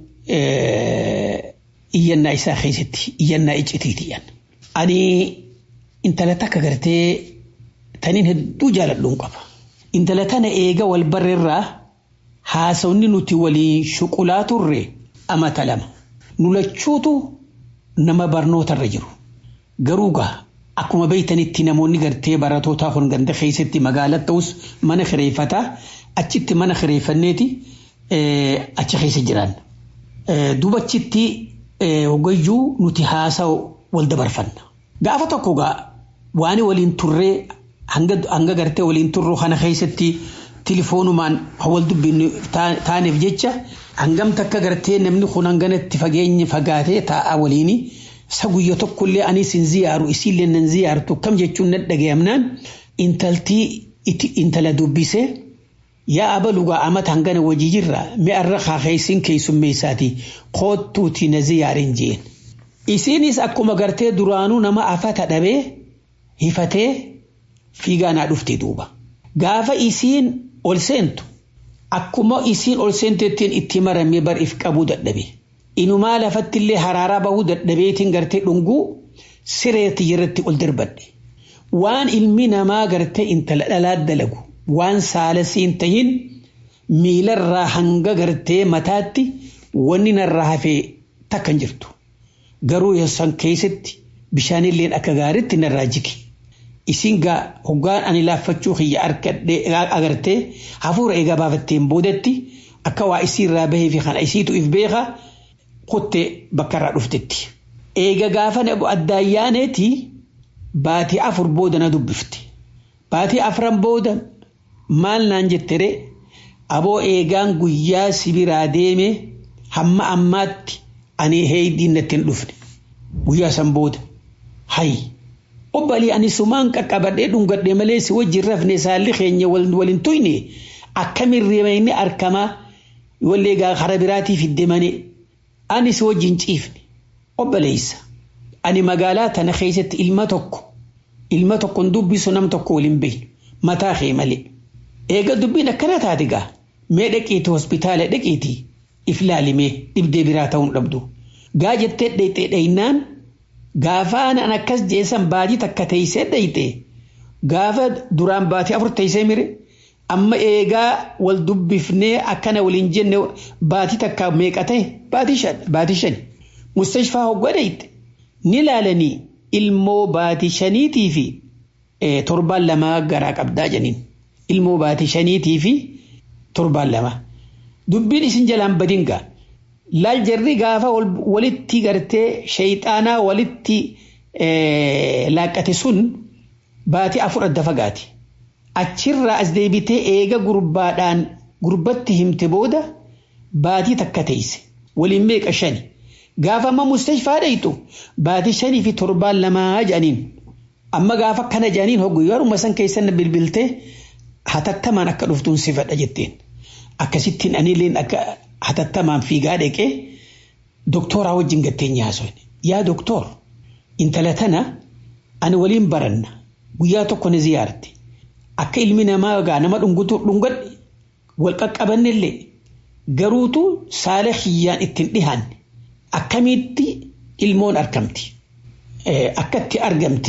iyyannaa isaa keessatti iyyannaa iccitiitiyan. Ani intala takka gartee taniin hedduu jaaladhuun qaba. Intala tana eega wal barreerraa haasawni nuti waliin shuqulaa turre amata lama. Nulachuutu nama barnootarra jiru. Garuu gaa akkuma beeytanitti namoonni gartee baratootaa kun ganda keessatti magaalaa ta'us mana kireeffataa achitti mana kireeffanneeti achi keessa jiran. Dubachitti hogayyuu nuti haasawu wal dabarfanna. Gaafa tokko gaa waan waliin turree hanga gartee waliin turru kana keessatti tilifoonumaan wal dubbinnu taaneef jecha hangam takka gartee namni kun hanganatti fageenya fagaatee taa'a waliini isa guyya tokkollee anis hin ziyaaru isiillee nan ziyaartu kam jechuun na dhagayamnaan intaltii intala dubbisee yaa abalugaa amata hangana wajii jirra mi'arra kaakaysin keessummeessaati koottuuti na ziyaarin jeen. Isiinis akkuma gartee duraanuu nama afata dhabee hifatee fiigaanaa dhufte duuba. Gaafa isiin ol seentu akkuma isiin ol seentettiin itti maramee bar if qabuu dadhabe. Inumaa lafatti illee haraaraa bahuu dadhabeetiin gartee dhunguu sireetti irratti ol darbadhe. Waan ilmi namaa gartee intala dhalaa dalagu waan saalasiin tahin miilarraa hanga gartee mataatti wanni narraa hafee takka hin jirtu. Garuu yoosan keessatti bishaanilleen akka gaariitti narraa jige. Isin gaa hoggaan ani laaffachuu kiyya agartee hafuura eegaa baafatteen boodatti akka waa isiirraa bahee fi kana isiitu if beeka kuttee bakkarraa dhuftetti. Eega gaafa addaayyaaneeti baatii afur booda na dubbifte. Baatii afran booda maal naan jettere aboo eegaan guyyaa sibiraa deeme hamma ammaatti ani heeydiin natti hin dhufne guyyaa san booda hayi obbalii ani sumaan qaqqabadhee dhungadhe malee si wajjin rafne saalli keenya walin tuyne akkamin reemayni arkamaa wallee gaa kara biraatii fidde mane ani si wajjin ciifne obbaleessa ani magaalaa tana keessatti ilma tokko ilma tokkon dubbisu nam tokko waliin beeynu mataa kee malee eega dubbiin akkana taate gaa mee dhaqiitii hospitaala dhaqiitii if laalimee dhibdee biraa ta'uun dhabdu gaa jettee dhayxee dhaynaan gaafa anan akkas jeesan baatii takka teeysee dhayxe gaafa duraan baatii afur teeysee mire amma eegaa wal dubbifnee akkana waliin jenne baatii takka meeqa ta'e baatii shan baatii shan mustashfaa hoggaa dhayxe ni laalanii ilmoo baatii shaniitii fi torbaan lamaa garaa qabdaa janiin ilmoo baatii shaniitii fi torbaan lama dubbiin isin jalaan badingaa laal jarri gaafa walitti gartee shayxaanaa walitti laaqqate sun baatii afur adda fagaati achirraa as deebitee eega gurbaadhaan gurbatti himte booda baatii takka teeyse waliin meeqa shani gaafa amma mustashfaa dhayxu baatii shanii fi torbaan lamaa jedhaniin amma gaafa kana jedhaniin hoggu yeruma san keessan bilbiltee hatattamaan akka dhuftuun si fedha jetteen akkasittiin aniilleen akka hatattamaan fiigaa dheqee doktooraa wajjin gattee nyaasofne yaa doktoor intala tana ani waliin baranna guyyaa tokko ni ziyaarte akka ilmi namaa gaa nama dhungutu dhungadhe wal qaqqabannellee garuutu saala kiyyaan ittiin dhihaanne akkamitti ilmoon argamti akkatti argamte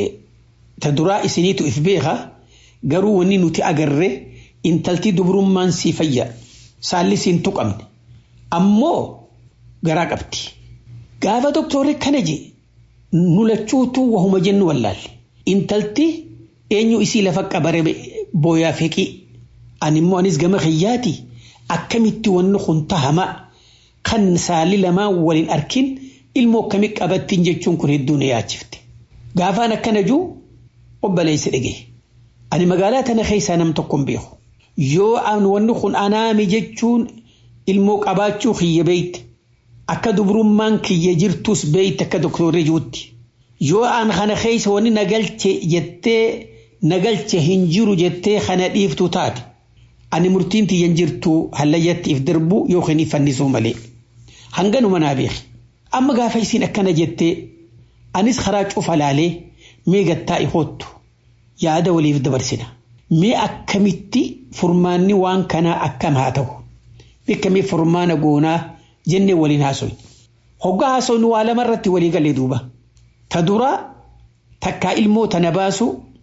ta duraa isiniitu if beeka garuu wanni nuti agarre intalti dubrummaan sii fayya saalli siin tuqamne ammoo garaa qabdi gaafa doktorri kana je nu lachuutu wahuma jennu wallaalle intalti eenyu isii lafa qabare booyaa feqii ani immoo anis gama kiyyaati akkamitti wanni kun tahamaa kan saalli lamaan waliin arkin ilmoo akkamii qabattiin jechuun kun hedduu na yaachifte gaafaan akkana juu obboleessi dhagee ani magaalaa tana keessaa nam tokko hin beeku yoo an wanni kun anaami jechuun ilmoo qabaachuu kiyya beeyte akka dubrummaan kiyya jirtus beeyte akka doktorri juutti yoo an kana keessa wanni nagalche jettee nagalche hin jiru jettee kana dhiiftu taate ani murtiin tiyyan jirtu hallayyattiif darbu yookiin fannisuu malee hanganuma naa beeki amma gaafa isiin akkana jettee anis karaa cufa laalee mee gattaa ihoottu yaada waliif dabarsina mee akkamitti furmaanni waan kanaa akkam haa ta'u akkamii furmaana goonaa jennee waliin haasoyne hoggaa haasoyne waa lama irratti walii galee duuba ta dura takkaa ilmoo tana baasu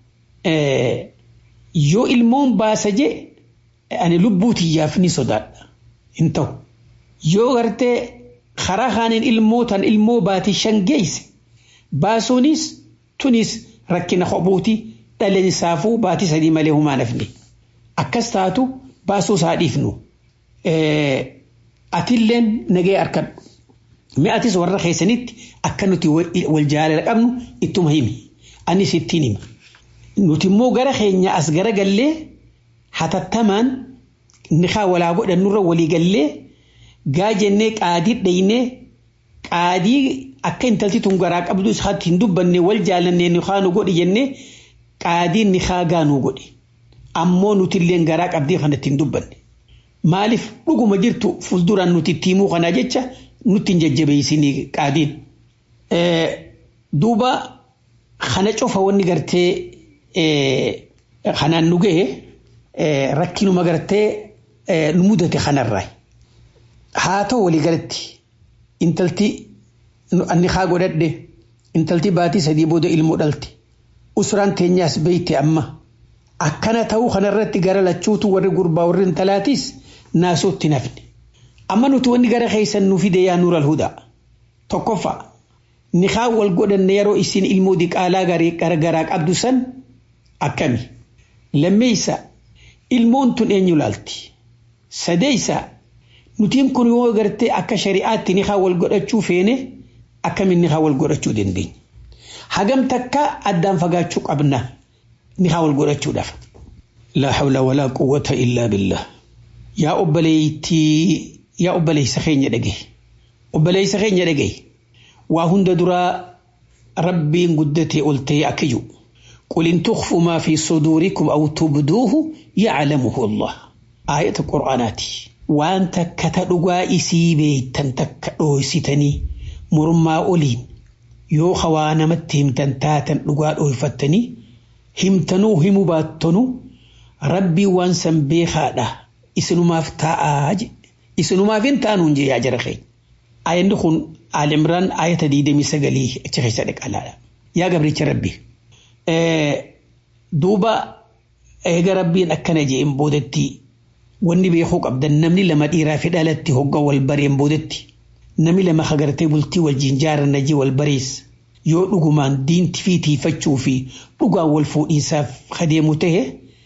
yoo ilmoon baasa je ani lubbuu tiyyaaf ni sodaadha hin ta'u yoo gartee karaa kaaniin ilmoo tan ilmoo baatii shan geesse baasuunis tunis rakkina kophuuti dhalli isaafuu baatii sadii malee humaa nafne akkas taatu baasuu isaa dhiifnu atilleen nagee arkadhu mee atis warra keessanitti akka nuti wal jaalala qabnu ittuma himi anis ittiin hima nuti immoo gara keenya as gara gallee hatattamaan nikaa walaa godhannurra walii gallee gaa jennee qaadii dhaynee qaadii akka intalti tun garaa qabdu isaatti hin dubbanne wal jaalannee nikaa nu godhi jennee qaadiin nikaa gaa nu godhe ammoo nuti illee garaa qabdee kanatti hin dubbanne maaliif dhuguma jirtu fuulduraan nuti itti himuu kanaa jecha nutti hin jajjabeessinii qaadiin. Duuba kana cofa wanni gartee kanaan nu gahe rakkinuma gartee nu mudate kanarraa haa ta'u walii galatti intalti anni haa godhadhe intalti baatii sadii booda ilmoo dhalti usraan teenyaas beeyte amma akkana ta'uu kanarratti gara lachuutu warri gurbaa warri intalaatiis naasootti nafne amma nuti wanni gara keessan nu fide yaa nuural hudaa tokkoffaa nikaa wal godhanne yeroo isin ilmoo diqaalaa garagaraa qabdu san akkami lammeeysa ilmoon tun eenyu laalti sadeeysa nutiin kun yoo gartee akka shari'aatti nikaa wal godhachuu feene akkamiin nikaa wal godhachuu dandeenya hagam takka addaan fagaachuu qabna nikaa wal godhachuudhaaf laa hawla walaa quwwata illaa billah yaa obboleeytii yaa obboleeysa keenya dhagaye obboleeysa keenya dhagaye waa hunda duraa rabbiin guddatee ol ta'e akka jiru قل إن تخفوا ما في صدوركم أو تبدوه يعلمه الله آية قرآناتي وأنت كتدقوا إسي بيتن تكدو ستني مرما أولين يو خوانا مت همتن تاتن دقوا أوفتني همتنو هم باتنو ربي وانسن بيخادا إسنو ما فتاء إسنو ما فين جي يا جرخي آية نخون آل عمران آية دي دمي سقلي اتخي صدق الله يا قبري ربي duuba eega rabbiin akkana jeen boodetti wanni beekuu qabdan namni lama dhiiraa fi dhalatti hogga wal bareen boodetti namni lama hagartee bultii wajjin jaaranna jee wal barees yoo dhugumaan diinti fi tiifachuu fi dhugaan wal fuudhiinsaaf kadeemu ta'e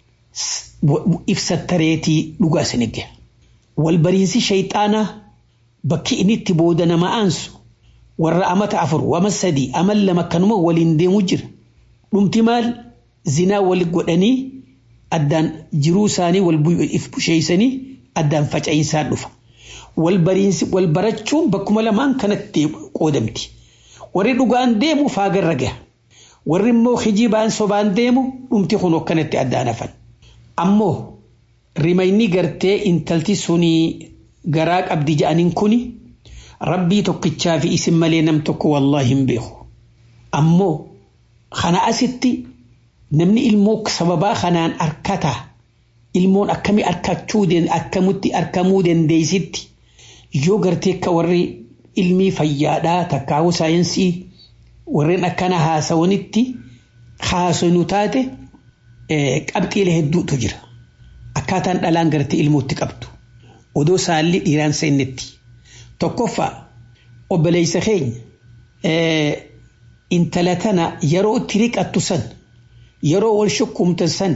ibsattareetii dhugaa isin eegge. Wal bariinsi shayxaanaa bakki inni itti booda nama aansu warra amata afur wama sadii amal lama kanuma waliin deemu jira. dhumti maal zinaa wal godhanii addaan jiruu isaanii wal if busheeysanii addaan faca'insaan dhufa. Wal barachuun bakkuma lamaan kanatti qoodamti. Warri dhugaan deemu faagarra gaha. Warri immoo hijibaan sobaan deemu dhumti kun akkanatti addaan hafan. Ammoo rimayni gartee intalti sunii garaa qabdi ja'aniin kuni rabbii tokkichaa fi isin malee nam tokko wallaahi hin beeku. Ammoo kana asitti namni ilmoo sababaa kanaan arkata ilmoon akkami arkachuu akkamitti arkamuu dandeessitti yoo gartee akka warri ilmii fayyaadhaa takkaa'uu saayinsii warreen akkana haasawanitti haasanu taate qabxiilee hedduutu jira akkaataan dhalaan gartee ilmootti qabdu odoo saalli dhiiraan seennetti tokkoffaa obboleessa keenya intala tana yeroo itti riqattu san yeroo wal shukkumtan san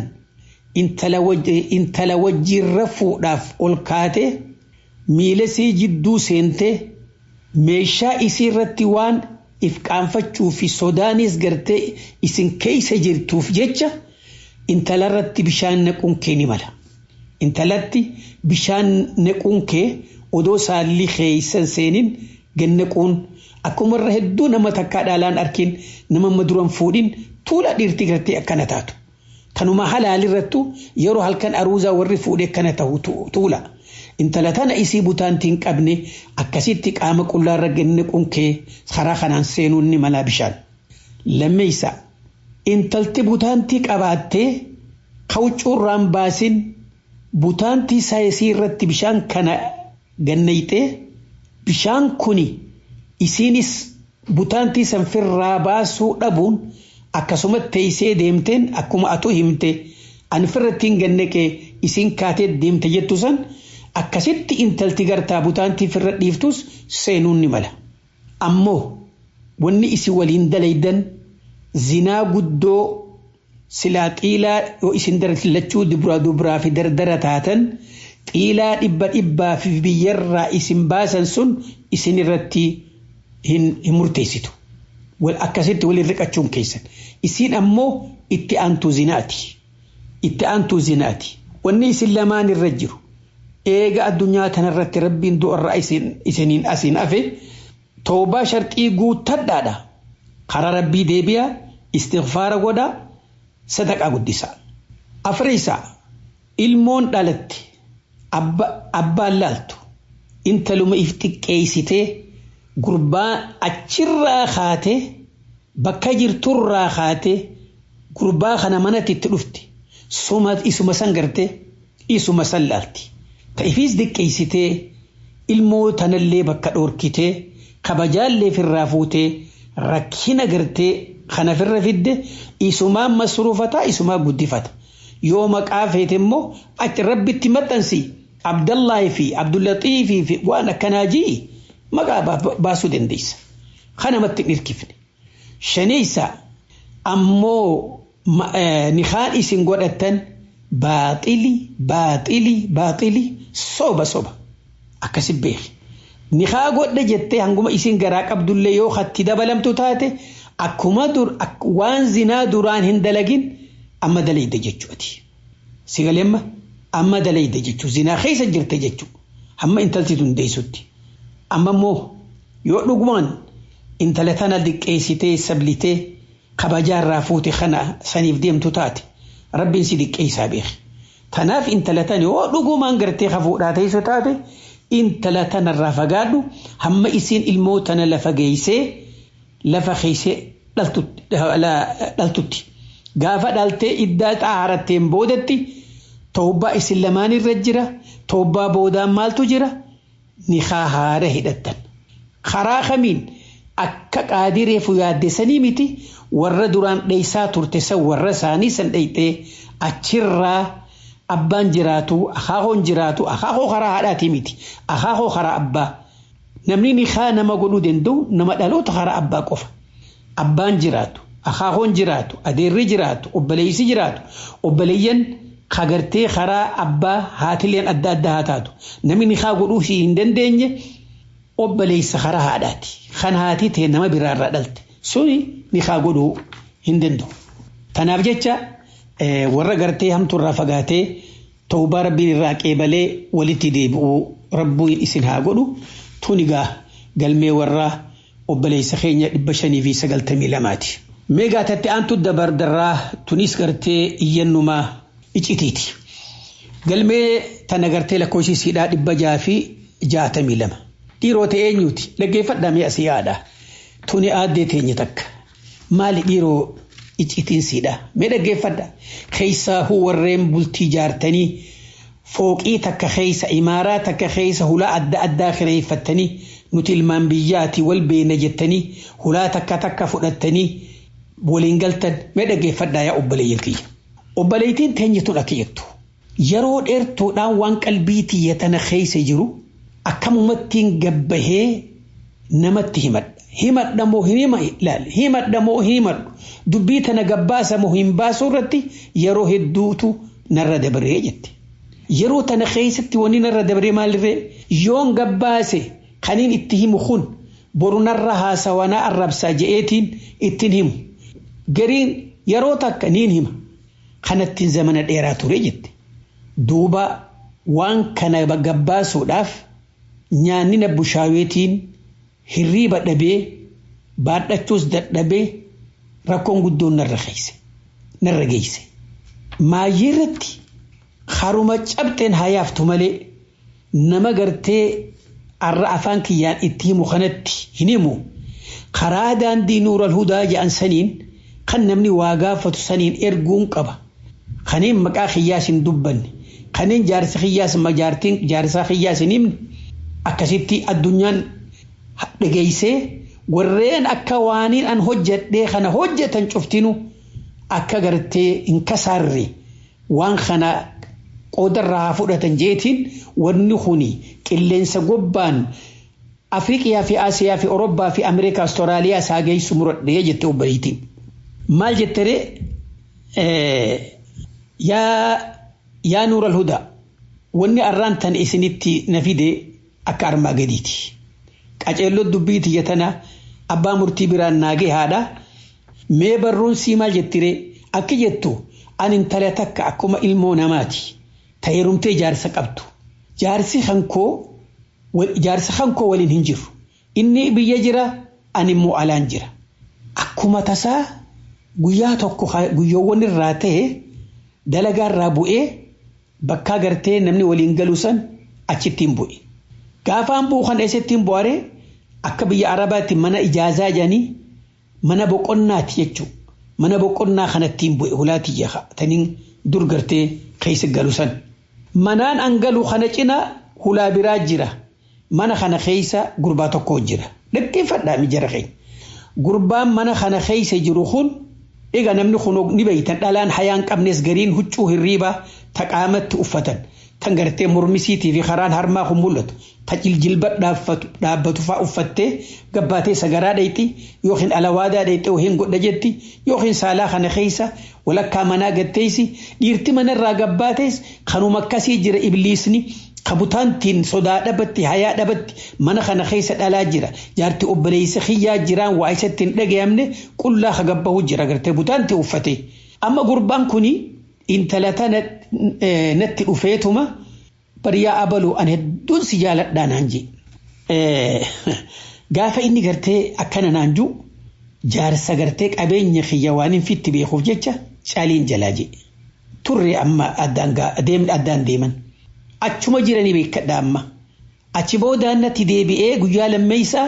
intala wajjiin rafuudhaaf ol kaate miila sii jidduu seente meeshaa isii irratti waan if qaanfachuu fi sodaanis gartee isin keeysa jirtuuf jecha intala irratti bishaan naquun kee ni mala. Intalatti bishaan naquun kee odoo saalli keeysan seenin gannaquun akkuma irra hedduu nama takkaa dhaalaan arkin nama maduran fuudhin tuula dhiirtii gartee akkana taatu. Kanuma halaalirrattu yeroo halkan aruuzaa warri fuudhee akkana ta'u tuula. Intala tana isii butaantii hin qabne akkasitti qaama qullaarra gannaquun kee karaa kanaan seenuun ni mala bishaan. Lammeessa intalti butaantii qabaattee kawucuurraan baasin butaantii saayisii irratti bishaan kana gannayxee bishaan kuni isiinis butaantii sanfirraa baasuu dhabuun akkasumatti teessee deemteen akkuma atu himte ani firratti hin gannaqee isiin kaatee deemte jettu san akkasitti intalti gartaa butaantii firra dhiiftus seenuun ni mala. Ammoo wanni isin waliin dalaydan zinaa guddoo silaa xiilaa yoo isin lachuu dubraa dubraa fi dardara taatan xiilaa dhibba dhibbaa fi biyyarraa isin baasan sun isin irratti hin murteessitu. Wal akkasitti waliin riqachuun keessan. Isin ammoo itti aantuu zinaati. Itti aantuu zinaati. Wanni isin lamaan irra jiru. Eega addunyaa tanarratti rabbiin du'arraa isiniin asiin hafe toobaa sharxii guuttadhaadha. Karaa rabbii deebi'a istighfaara godha sadaqaa guddisa. Afreessa ilmoon dhalatte abbaan laaltu intaluma if xiqqeessitee gurbaa achirraa kaatee bakka jirturraa kaatee gurbaa kana manatti itti dhufte isuma san gartee isuma san laalti. Ta'ifiis xiqqeessitee ilmoo tanallee bakka dhoorkitee kabajaallee firraa fuutee rakkina gartee kana firra fidde isumaan masruufata isumaa guddifata. Yoo maqaa feete immoo achi rabbitti maxxansi Abdallahi fi Abdullaxiifii fi waan akkanaa ji'i maqaa baasuu dandeessa. Kanamatti hin hirkifne. Shaneessa ammoo nikaan isin godhatan baaxili baaxili baaxili soba soba akkasi beeki. Nikaa godha jettee hanguma isin garaa qabdullee yoo hatti dabalamtu taate akkuma dur waan zinaa duraan hin dalagin amma dalayda jechuuti. Sigalemma amma dalayda jechuu zinaa keessa jirte jechuu hamma intalti dundeessutti. Amma immoo yoo dhugumaan intala tana diqqeessitee sablitee kabajaarraa fuute kana saniif deemtu taate rabbiin si diqqeessaa beeki. Tanaaf intala tana yoo dhugumaan gartee hafuudhaa teessu taate intala tanarraa fagaadhu hamma isiin ilmoo tana lafa geessee lafa keessee dhaltutti. Gaafa dhaltee iddaa xaaratteen boodatti toobbaa isin lamaan irra jira toobbaa boodaan maaltu jira nikaa haara hidhattan. Karaa kamiin akka qaadireefu yaaddessanii miti warra duraan dheessaa turte san warra isaanii san dheeyxee achirraa abbaan jiraatu akaakoon jiraatu akaakoo karaa haadhaatii miti akaakoo karaa abbaa namni nikaa nama godhuu danda'u nama dhaloota karaa abbaa qofa abbaan jiraatu akaakoon jiraatu adeerri jiraatu obboleessi jiraatu obboleeyyan kagartee karaa abbaa haatileen adda addaa haa taatu namni nikaa godhuu hin dandeenye obboleessa karaa haadhaati kan haati ta'e nama biraarraa dhalte suni nikaa godhuu hin danda'u tanaaf jecha warra gartee hamtuurraa fagaatee tawbaa rabbiin irraa qeebalee walitti deebi'uu rabbiin isin haa godhu tunigaa galmee warraa obboleessa keenya dhibba shanii fi sagaltamii lamaati. Meegaa tatti aantu dabardarraa tunis gartee iyyannumaa icitiiti. Galmee tana gartee lakkoofsiisiidhaa dhibba jaa fi jaatamii lama. Dhiirota eenyuuti dhaggeeffadhamee asii yaada. Tuni aaddee teenya takka. Maali dhiiroo icitiinsiidha. Mee dhaggeeffadha. Keessaa warreen bultii jaartanii fooqii takka keessa imaaraa takka keessa hulaa adda addaa kireeffattanii nuti ilmaan biyyaati wal beena jettanii hulaa takka takka fudhattanii waliin galtan mee dhaggeeffadhaa yaa obboleeyyan kiyya. Obboleettiin teenya tun akka jettu yeroo dheertuudhaan waan qalbii tiyya tana keessa jiru akkamumattiin gabbahee namatti himadha. Himadha moo hin hima ilaali. Himadha moo hin himadhu. Dubbii tana gabbaasa moo hin baasuu irratti yeroo hedduutu narra dabaree jette. Yeroo tana keessatti wanni narra dabaree maalirree yoon gabbaase kaniin itti himu kun boru narra haasawanaa arrabsaa je'eetiin ittiin himu. Gariin yeroo takka niin hima. Kanattiin zamana dheeraa ture jette. Duuba waan kana gabbaasuudhaaf nyaanni na bushaaweetiin hirriiba dhabee baadhachuus dadhabee rakkoon guddoon narra geesse. Narra geesse. Maayyii irratti haruma cabxeen hayaaftu malee nama gartee arra afaan kiyyaan itti himu kanatti hin himu. Karaa daandii nuural hudaa jedhan saniin kan namni waa gaafatu saniin erguun qaba. Kaneen maqaa kiyyaas hin dubbanne. Kaneen jaarsa kiyyaas jaartiin jaarsaa kiyyaas hin himne. Akkasitti addunyaan dhageessee warreen akka waaniin an hojjedhee kana hojjetan cuftinu akka gartee hin kasaarre waan kana qoodarraa fudhatan jeetiin wanni kuni qilleensa gobbaan Afriiqiyaa fi Asiyaa fi Orobbaa fi Ameerikaa Astiraaliyaa isaa geessu muradhee jette obboleettiin. Maal jettere yaa yaa nuural hudaa wanni arraan tan isinitti na fide akka armaa gadiiti. Qaceelloo dubbii tiyya tana abbaa murtii biraan naagee haadha. Mee barruun sii maal jettire akka jettu ani intala takka akkuma ilmoo namaati. Tayyarumtee jaarsa qabdu. Jaarsi hankoo jaarsa hankoo waliin hin jiru. Inni biyya jira ani immoo alaan jira. Akkuma tasaa guyyaa tokko guyyoowwan irraa ta'e dalagaa irraa bu'ee bakka gartee namni waliin galu san achittiin bu'e. Gaafaan bu'u kan eessattiin bu'are akka biyya Arabaatti mana ijaazaa jedhanii mana boqonnaati jechuudha. Mana boqonnaa kanattiin bu'e hulaatii jaha taniin dur gartee keessa galu san. Manaan an galu kana cina hulaa biraa jira. Mana kana keessa gurbaa tokko jira. Dhaggeeffadhaa mijara keenya. Gurbaan mana kana keessa jiru kun egaa namni kun ni beeytan dhalaan hayaan qabnes gariin huccuu hirriibaa taqaamatti uffatan. Kan gartee mormisiitii fi karaan harmaa kun mul'atu. Ta jiljilba dhaabbatu fa'aa uffattee gabbaatee sagaraa dheeyti yookiin alawaadaa dheeyxee yookiin godha jetti yookiin saalaa kana keessa walakkaa manaa gatteessi dhiirti manarraa gabbaates kanuma akkasii jira ibliisni kabutaantiin sodaa dhabatti hayaa dhabatti mana kana keessa dhalaa jira jaarti obboleessa xiyyaa jiraan waa isatti hin dhagayamne qullaa hagabbahu jira gartee butaanti uffate amma gurbaan kuni intala tana natti dhufeetuma bariyaa abaluu an hedduun si jaaladhaa naan je gaafa inni gartee akkana naan ju jaarsa gartee qabeenya xiyya waan hin fitti beekuuf jecha caaliin jalaa je turre amma addaan deeman. achuma jiranii beekadha amma achi boodaan natti deebi'ee guyyaa lammeessaa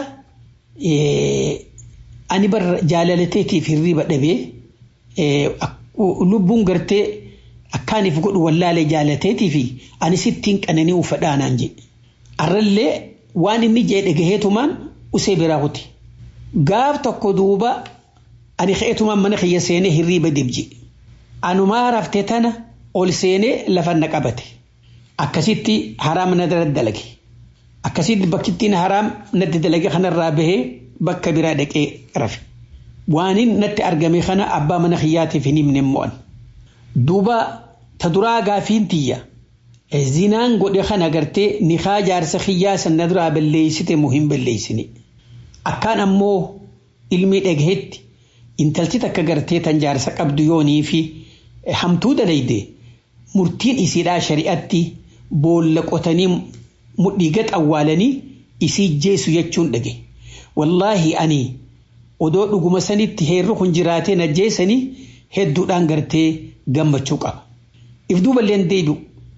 ani bar jaalalateetiif hirriba dhabee lubbuun gartee akkaaniif godhu wallaalee jaalateetii fi ani sittiin qananii uffadhaanaan jedhe arrallee waan inni jee dhagaheetumaan usee biraa kuti gaaf tokko duuba ani ka'eetumaan mana kiyya seenee hirriba dibje anumaa raftee tana ol seenee lafa na qabate. akkasitti haraam na dalage akkasitti bakkittiin haraam natti dalage kanarraa bahee bakka biraa dhaqee rafe waanin natti argame kana abbaa mana kiyyaatiif hin himne mo'an duuba ta duraa gaafiin tiyya zinaan godhe kana gartee nikaa jaarsa kiyyaa sanna duraa balleeysite moo hin balleeysine akkaan ammoo ilmi dhagahetti intalti takka gartee tan jaarsa qabdu yoonii fi hamtuu dalayde murtiin isiidhaa shari'atti boolla qotanii mudhii gad awwaalanii isii jeesu jechuun dhage wallaahi ani odoo dhuguma sanitti heerri kun jiraatee na jeesanii hedduudhaan gartee gammachuu qaba. If duuba illee deebi'u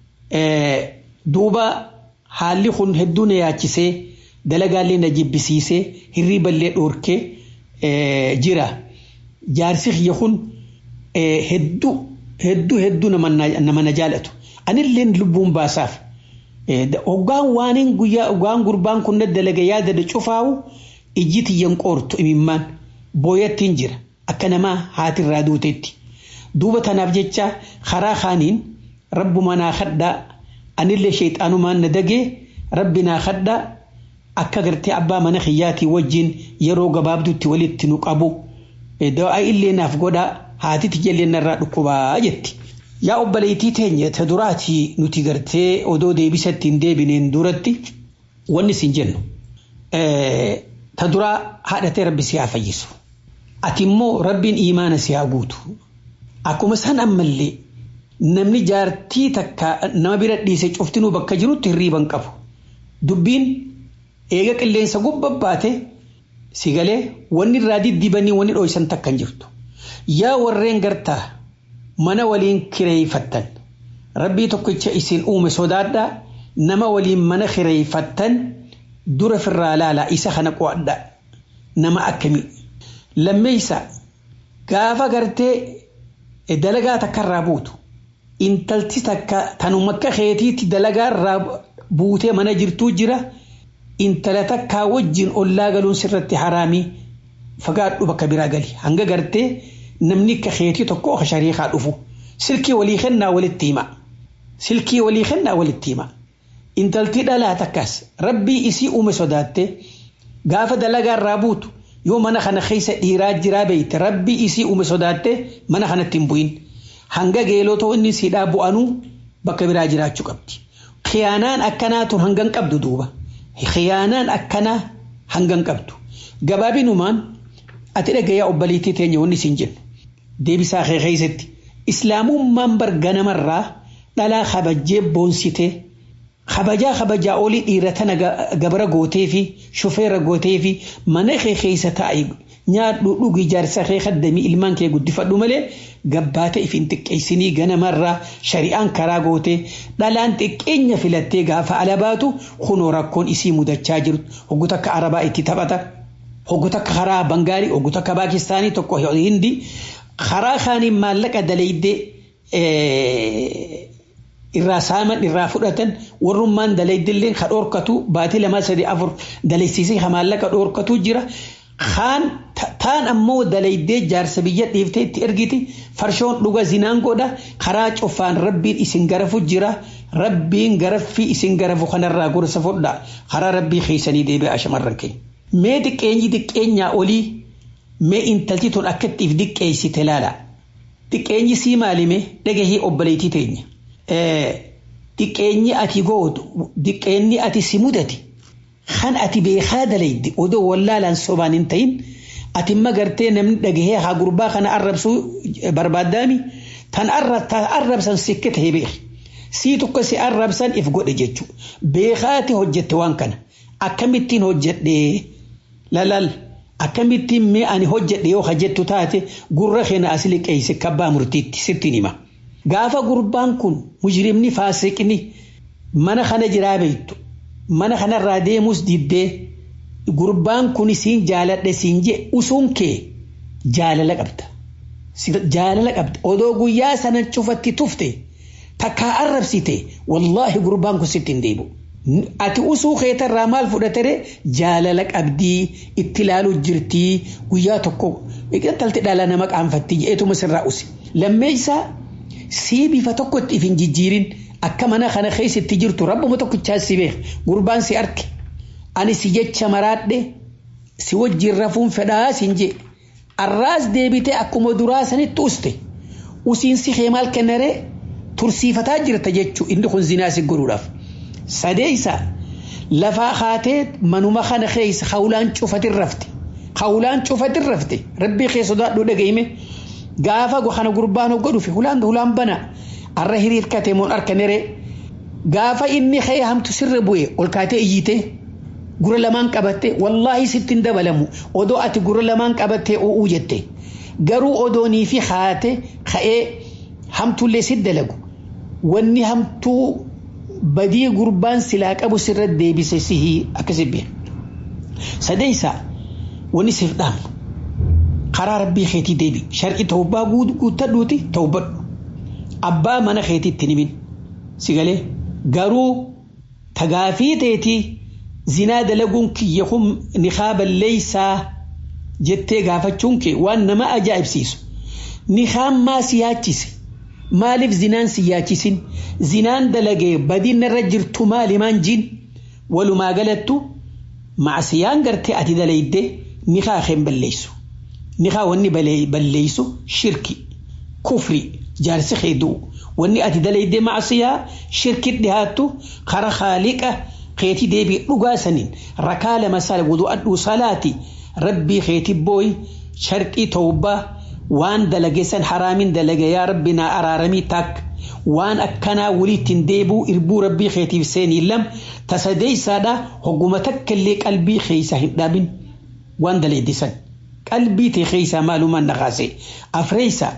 duuba haalli kun hedduu na yaachisee dalagaallee na jibbisiisee hirriiballee dhoorkee jira. Jaarsi kiyya kun hedduu hedduu hedduu nama na jaalatu. Anilleen lubbuun baasaaf. Hoggaan waaniin guyyaa hoggaan gurbaan kun dalaga yaada da cufaawu ijji tiyyan qoortu imimmaan booyattiin jira akka namaa haatirraa duutetti. Duuba tanaaf jecha karaa kaaniin rabbuma naa kadhaa anillee sheexaanumaan na dagee rabbi naa kadhaa akka gartee abbaa mana kiyyaatii wajjin yeroo gabaabduutti walitti nu qabu. Dawaa illee naaf godhaa haati tiyya narraa dhukkubaa jetti. Yaa obboleettii teenya ta duraati nuti gartee odoo deebisatti hin deebineen duratti wanni isin jennu ta duraa haadhatee rabbi si haa fayyisu. Ati immoo rabbiin imaana si haa guutu. Akkuma san ammallee namni jaartii takka nama bira dhiise cuftinuu bakka jirutti hirriiban qabu. Dubbiin eega qilleensa gubbabbaate si galee wanni irraa diddibanii wanni dhooysan takka hin jirtu. Yaa warreen gartaa mana waliin kireeyfattan rabbii tokkicha isin uume sodaadhaa nama waliin mana kireeyfattan dura firraa laalaa isa kana qo'adha nama akkamii lammeeysa gaafa gartee dalagaa takka irraa buutu intalti takka tanuma akka keetiitti dalagaa irraa buutee mana jirtuu jira intala takkaa wajjin ollaa galuun sirratti haraamii fagaadhu bakka biraa gali hanga gartee namni akka keetii tokko akka shariikaa dhufu silkii walii kennaa walitti hima silkii walii kennaa walitti hima intaltii dhalaa takkas rabbii isii uume sodaatte gaafa dalagaa irraa buutu yoo mana kana keessa dhiiraa jiraa beeyte rabbii isii uume sodaatte mana kanatti hin bu'in hanga geelotoo inni siidhaa bu'anuu bakka biraa jiraachuu qabdi. Khiyaanaan akkanaa tun hangan qabdu duuba. Khiyaanaan akkanaa hangan qabdu. Gabaabinumaan ati dhagayaa obbaliitii teenya wanni isin jennu. Deebisaa kee keessatti islaamummaan barga namarraa dhalaa kabajjee boonsitee kabajaa kabajaa olii dhiira tana gabara gootee fi shufeera gootee fi mana kee keessa taa'e nyaadhu dhugi jaarsa kee kaddamii ilmaan kee guddifadhu malee gabbaata ifin xiqqeessinii ganamarraa shari'aan karaa goote dhalaan xiqqeenya filattee gaafa ala baatu kunoo rakkoon isii mudachaa jirtu hoggu takka arabaa itti taphata hoggu takka karaa bangaalii hoggu takka paakistaanii tokko hindi karaa kaaniin maallaqa dalaydee irraa saaman irraa fudhatan warrummaan dalaydillee ka dhoorkatu baatii lama sadii afur dalaysiisee ka maallaqa dhoorkatu jira. Kaan taan ammoo dalaydee jaarsa biyya dhiiftee itti ergiti farshoon dhuga zinaan godha karaa cufaan rabbiin isin garafu jira rabbiin garaffii isin garafu kanarraa gorsa fudhaa karaa rabbii keessanii deebi'a shamarran keenya. Mee xiqqeenyi xiqqeenyaa olii mee intalti tun akkattiif diqqeessite laala. Xiqqeenyi sii maalime dhagahii obboleettii teenya. Xiqqeenyi ati gootu xiqqeenyi ati si mudate. kan ati beekaa dalaydi odoo wallaalaan sobaan hin ta'in ati magartee namni dhagahee haa gurbaa kana arrabsuu barbaaddaami tan arrabsan sikke ta'ee beeki sii tokko si arrabsan if godhe jechuudha beekaati hojjette waan kana akkamittiin hojjedhe lalal akkamittiin mee ani hojjedhe yoo hojjettu taate gurra keenya as liqeesse kabbaa murtiitti sittiin hima gaafa gurbaan kun mujrimni faasiqni mana kana jiraa beektu mana kanarraa deemus diddee gurbaan kun siin jaaladhe siin je usuun kee jaalala qabda. Jaalala qabda. Odoo guyyaa sanan cufatti tufte takkaa arrabsite wallaahi gurbaan kun sitti hin deebi'u. Ati usuu keetarraa maal fudhatere jaalala qabdii itti ilaaluu jirtii guyyaa tokko talti dhala nama qaanfatti jeetuma sirraa usi. Lammeessaa sii bifa tokkotti if hin jijjiirin akka mana kana keessatti jirtu rabbuma tokkichaa si beek gurbaan si arge ani si jecha maraadhe si wajjin rafuun fedhaa siin je arraas deebite akkuma duraa sanitti uste usiin si kee maal kennare tursiifataa jirta jechuu inni kun zinaa si godhuudhaaf sadeeysa lafaa haatee manuma kana keessa hawlaan cufatin rafte hawlaan cufatin rafte rabbii kee sodaadhu dhagahime gaafa kana gurbaan hogga dhufe hulaan hulaan banaa arra hiriirkate moon harka nere gaafa inni kee hamtu sirra bu'e ol kaatee iyyite gura lamaan qabatte wallaahi sittin dabalamu odoo ati gura lamaan qabattee u'uu jette garuu odoonii fi haate ka'ee hamtullee si dalagu wanni hamtuu badii gurbaan silaa qabu sirra deebise sihii akkasi bi'a sadeeysa wanni siif dhaamu karaa rabbii keetii deebi shar'i tawbaa guuttadhuuti tawbadhu abbaa mana keetiitti himin si galee garuu tagaafii teetii zinaa dalaguun kiyya kun nikaaballeeysaa jettee gaafachuun kee waan nama ajaa'ibsiisu nikaan maa si yaachise maaliif zinaan si yaachisin zinaan dalagee badiin irra jirtu maalimaan jiin walumaa galattu macsiyaan gartee ati dalayde nikaa keen balleessu nikaa wanni balleessu shirki kufri jaarsi keeduu wanni ati dalayde macsiyaa shirkit dhihaattu kara khaaliqa keeti deebii dhugaa saniin rakaa lama sala wudu'adhuu salaati rabbii keeti booy sharqii tawbaa waan dalageessan haraamin dalage yaa rabbi naa araaramii taak waan akkanaa waliittiin deebuu irbuu rabbii keetiif seenii lam tasadeeysaadha hogguma takkallee qalbii keeysa hin dhaabin waan dalaydisan qalbii tee keeysaa maalumaan naqaase afreeysaa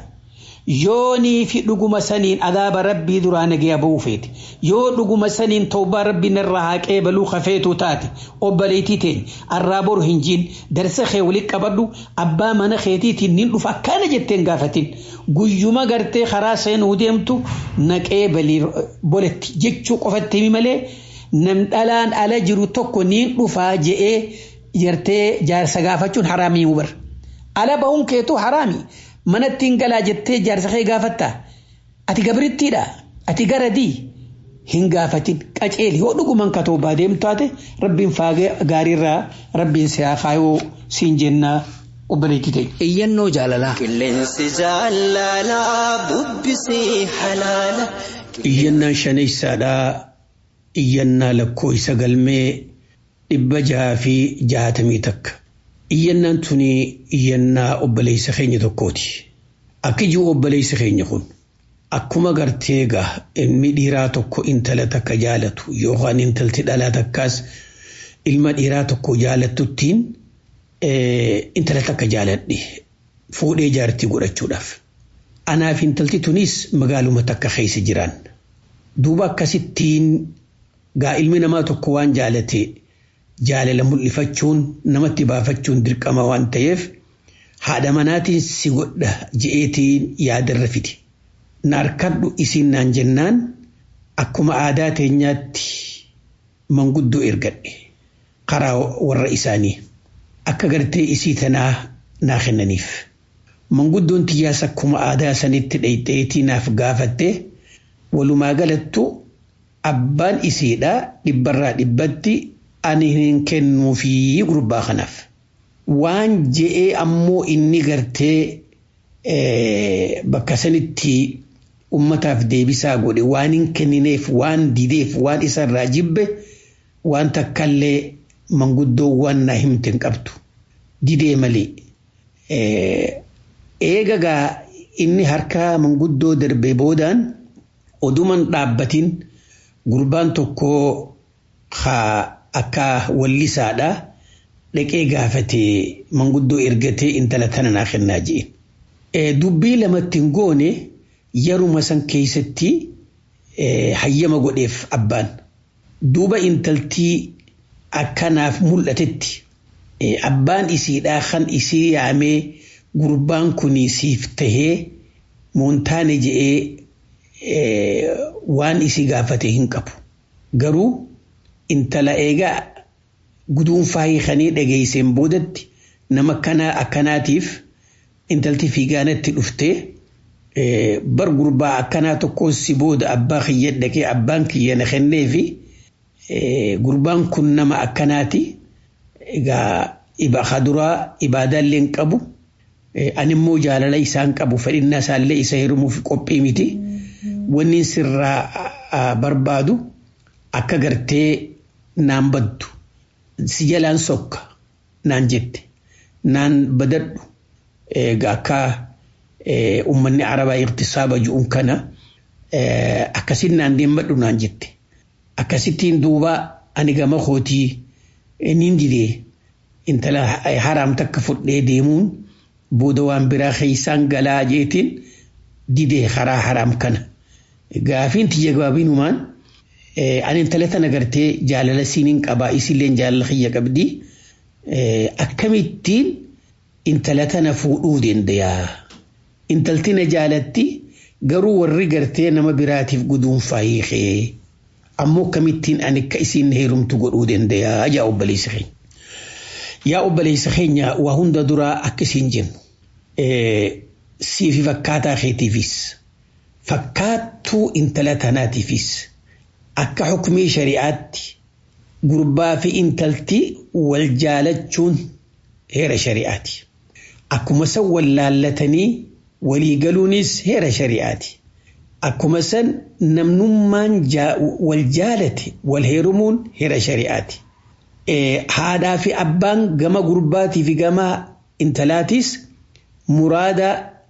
yoonii fi dhuguma saniin adaaba rabbii duraa nagaya ba'uu feete yoo dhuguma saniin tawbaa rabbiin irraa haqee baluu kafeetu taate obboleetii teen arraa boru hin jiin darsa kee walitti qabadhu abbaa mana keetiitiin nin dhufa akkana jetteen gaafatin guyyuma gartee karaa seenuu deemtu naqee balii boletti jechuu qofatti himi malee nam dhalaan ala jiru tokko niin dhufaa je'ee jartee jaarsa gaafachuun haraamii mubar ala bahuun keetu haraamii manattiin galaa jettee jaarsa kee gaafatta ati gabrittiidha ati garadii hin gaafatin qaceeli yoo dhuguman ka toobaa deemtu taate rabbiin faagee gaariirraa rabbiin siyaa kaayoo siin jennaa obboleettii ta'e. Iyyannoo jaalalaa. Qilleensi jaalalaa bubbisii halaala. Iyyannaan shaneessaadhaa iyyannaa lakkoo isa galmee dhibba jaha fi jahatamii takka. Iyyannaan tuni iyyannaa obboleessa keenya tokkooti. Akka jiru obboleessa keenya kun akkuma gartee egaa ilmi dhiiraa tokko intala takka jaalatu yookaan intalti dhalaa takkaas ilma dhiiraa tokko jaalatuttiin intala takka jaaladhe fuudhee jaartii godhachuudhaaf. Anaaf intalti tunis magaaluma takka keessa jiran. Duuba akkasittiin gaa ilmi namaa tokko waan jaalate jaalala mul'ifachuun namatti baafachuun dirqama waan ta'eef haadha manaatiin si godha je'eetiin yaadarra fide. Na harkadhu isiin naan jennaan akkuma aadaa teenyaatti manguddoo ergadhe karaa warra isaanii akka gartee isii tanaa naa kennaniif. Manguddoon tiyyaas akkuma aadaa sanitti dhayxeetii naaf gaafatte walumaa galattu abbaan isiidha dhibbarraa dhibbatti ani hin kennuufii gurbaa kanaaf. Waan je'ee ammoo inni gartee bakka sanitti ummataaf deebisaa godhe waan hin kennineef waan dideef waan isarraa jibbe waan takkallee manguddoowwan na himte hin qabdu. Didee malee. Eegagaa inni harka manguddoo darbee boodaan oduman dhaabbatiin gurbaan tokko akka wallisaadha dhaqee gaafatee manguddoo ergatee intala tana naa kennaa jee. Dubbii lamatti hin goone yeruma san keessatti hayyama godheef abbaan. Duuba intaltii akkanaaf mul'atetti abbaan isiidhaa kan isii yaamee gurbaan kun siif tahee moontaane je'ee waan isii gaafate hin qabu. Garuu intala eegaa guduunfaa hiikanii dhageesseen boodatti nama akkanaa akkanaatiif intalti fiigaanatti dhuftee bar gurbaa akkanaa tokkoon si booda abbaa kiyya dhaqee abbaan kiyya na kennee fi gurbaan kun nama akkanaati. Egaa ibaa duraa ibaadaallee hin qabu. Ani immoo jaalala isaan qabu fedhinnaa isaallee isa hirmuuf qophii miti. Wanni sirraa barbaadu akka gartee naan baddu si jalaan sokka naan jette naan badadhu akka uummanni arabaa iqtisaaba ju'uun kana akkasiin naan deemadhu naan jette. Akkasittiin duuba ani gama kootii nin didee intala haraam takka fudhee deemuun booda waan biraa keessaan galaa jeetiin didee karaa haraam kana. Gaafiin tiyya gabaabinumaan ani intala tana gartee jaalala siiniin qabaa isilleen jaalala kiyya qabdi. Akkamittiin intala tana fuudhuu dandayaa. Intalti na jaalatti garuu warri gartee nama biraatiif guduunfaa hiikee. Ammoo akkamittiin ani akka isiin heerumtu godhuu dandayaa yaa obboleessa keenya. Yaa obboleessa keenya waa hunda duraa akka isiin jennu. Siifi fakkaataa keetiifis fakkaattuu intala tanaatiifis akka xukumii shari'aatti gurbaa fi intalti wal jaalachuun heera shari'aati. Akkuma san wal laallatanii walii galuunis heera shari'aati. Akkuma san namnummaan wal jaalate wal heerumuun heera shari'aati. Haadhaa fi abbaan gama gurbaatii fi gama intalaatis muraada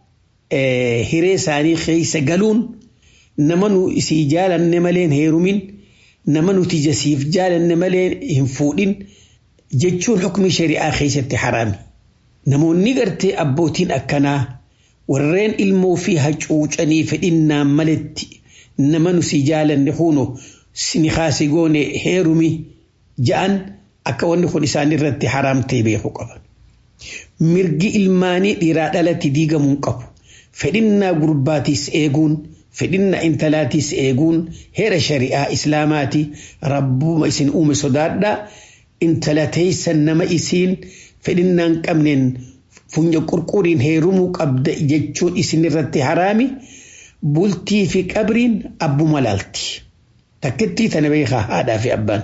hiree isaanii keessa galuun nama nu isii jaalanne malee hin heerumin nama nuti jasiif jaalanne malee hin fuudhin jechuun xukmi shari'aa keessatti haraami. Namoonni gartee abbootiin akkanaa warreen ilmoo fi hacuucanii fedhinnaan maletti nama nuti jaalanne huno sini kaasi goone heerumi ja'an akka wanni kun isaan irratti haraam ta'e beeku qaban. Mirgi ilmaanii dhiiraa dhalatti diigamuu qabu. Fedhinnaa gurbaatis eeguun fedhinna intalaatis eeguun heera shari'aa islaamaati rabbuma isin uume sodaadha intala teessan nama isiin fedhinnaan qabneen funya qurquriin heerumuu qabda jechuun isin irratti haraami bultii fi qabriin abbuma laalti takkittii tana beekaa haadhaa fi abbaan.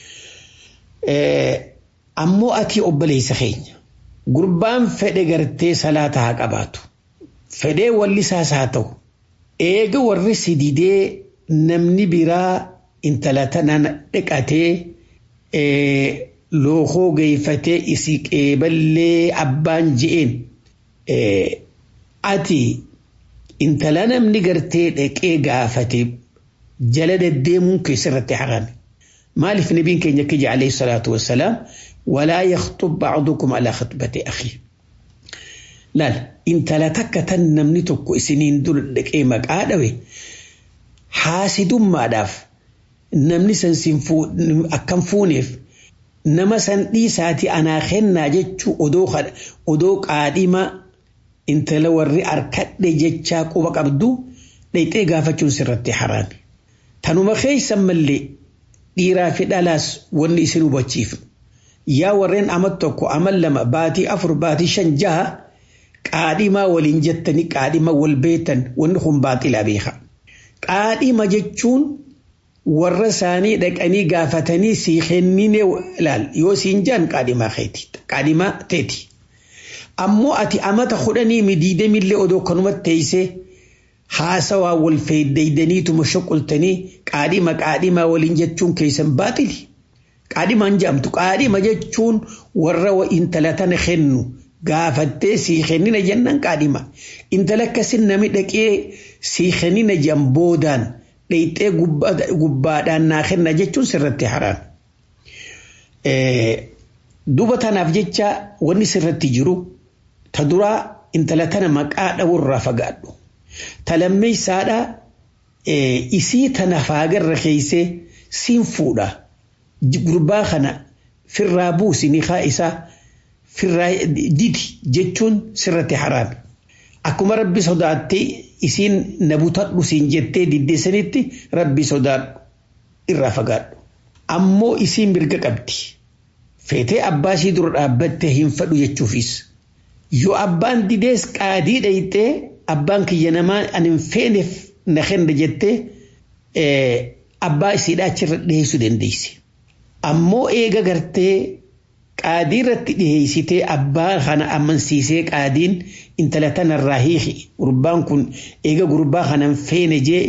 Ammoo ati obboleessa keenya gurbaan fedhe gartee salaata haa qabaatu fedhee wallisaas haa ta'u eega warri si didee namni biraa intala tanaan dhiqatee lookoo geeffatee isii qeeballee abbaan je'een ati intala namni gartee dhaqee gaafate jala deddeemuun keessarratti haqame. Maaliif nabiin keenya akka alayhi salaatu wassalaam walaa yakhtub ba'dukum alaa khitbati akhii laal intala takka tan namni tokko isiniin dura dhaqee maqaa dhawe haasidummaadhaaf namni san akkam fuuneef nama san dhiisaati anaa kennaa jechuu odoo qaadhima intala warri arkadhe jechaa quba qabdu dhayxee gaafachuun sirratti haraami. Tanuma keessan mallee dhiiraa fi dhalaas wanni isin hubachiifnu. Yaa warreen amal tokko amal lama baatii afur baatii shan jaha qaadhimaa waliin jettanii qaadhima wal beetan wanni kun baaxilaa beeka. Qaadhima jechuun warra isaanii dhaqanii gaafatanii sii kennine ilaal yoo siin jaan qaadhimaa keeti qaadhimaa teeti. Ammoo ati amata kudhanii midiidamillee odoo kanumatti teessee haasawaa wal feeddeeydaniituma shoqoltanii qaadhima qaadhimaa waliin jechuun keessan baaxili. Qaadhimaan jedhamtu qaadhima jechuun warra intala tana kennu gaafattee sii kennina jennan qaadhima. Intala akkasin nami dhaqee sii kennina jedhan boodaan dhayxee gubbaadhaan naa kenna jechuun sirratti haraam. Duba tanaaf jecha wanni sirratti jiru ta duraa intala tana maqaa dhawurraa fagaadhu. Ta lammeessaadha isii tana faagarra keeysee siin fuudha. Gurbaa kana firraa buusi niqaa isaa firraa didi jechuun sirratti haraami. Akkuma rabbi sodaattee isiin na butadhu siin jettee diddeessanitti rabbi sodaadhu irraa fagaadhu. Ammoo isiin mirga qabdi. Feetee abbaa ishii dura dhaabbattee hin fadhu jechuufis. Yoo abbaan didees qaadii dhayxee abbaan kiyya namaa ani hin feeneef na kenna jettee abbaa isiidhaa achirra dhiyeessuu dandeessi. Ammoo eega gartee qaadii irratti dhiyeessitee abbaa kana amansiisee qaadiin intala tanarraa hiiki gurbaan kun eega gurbaa kana hin feene jee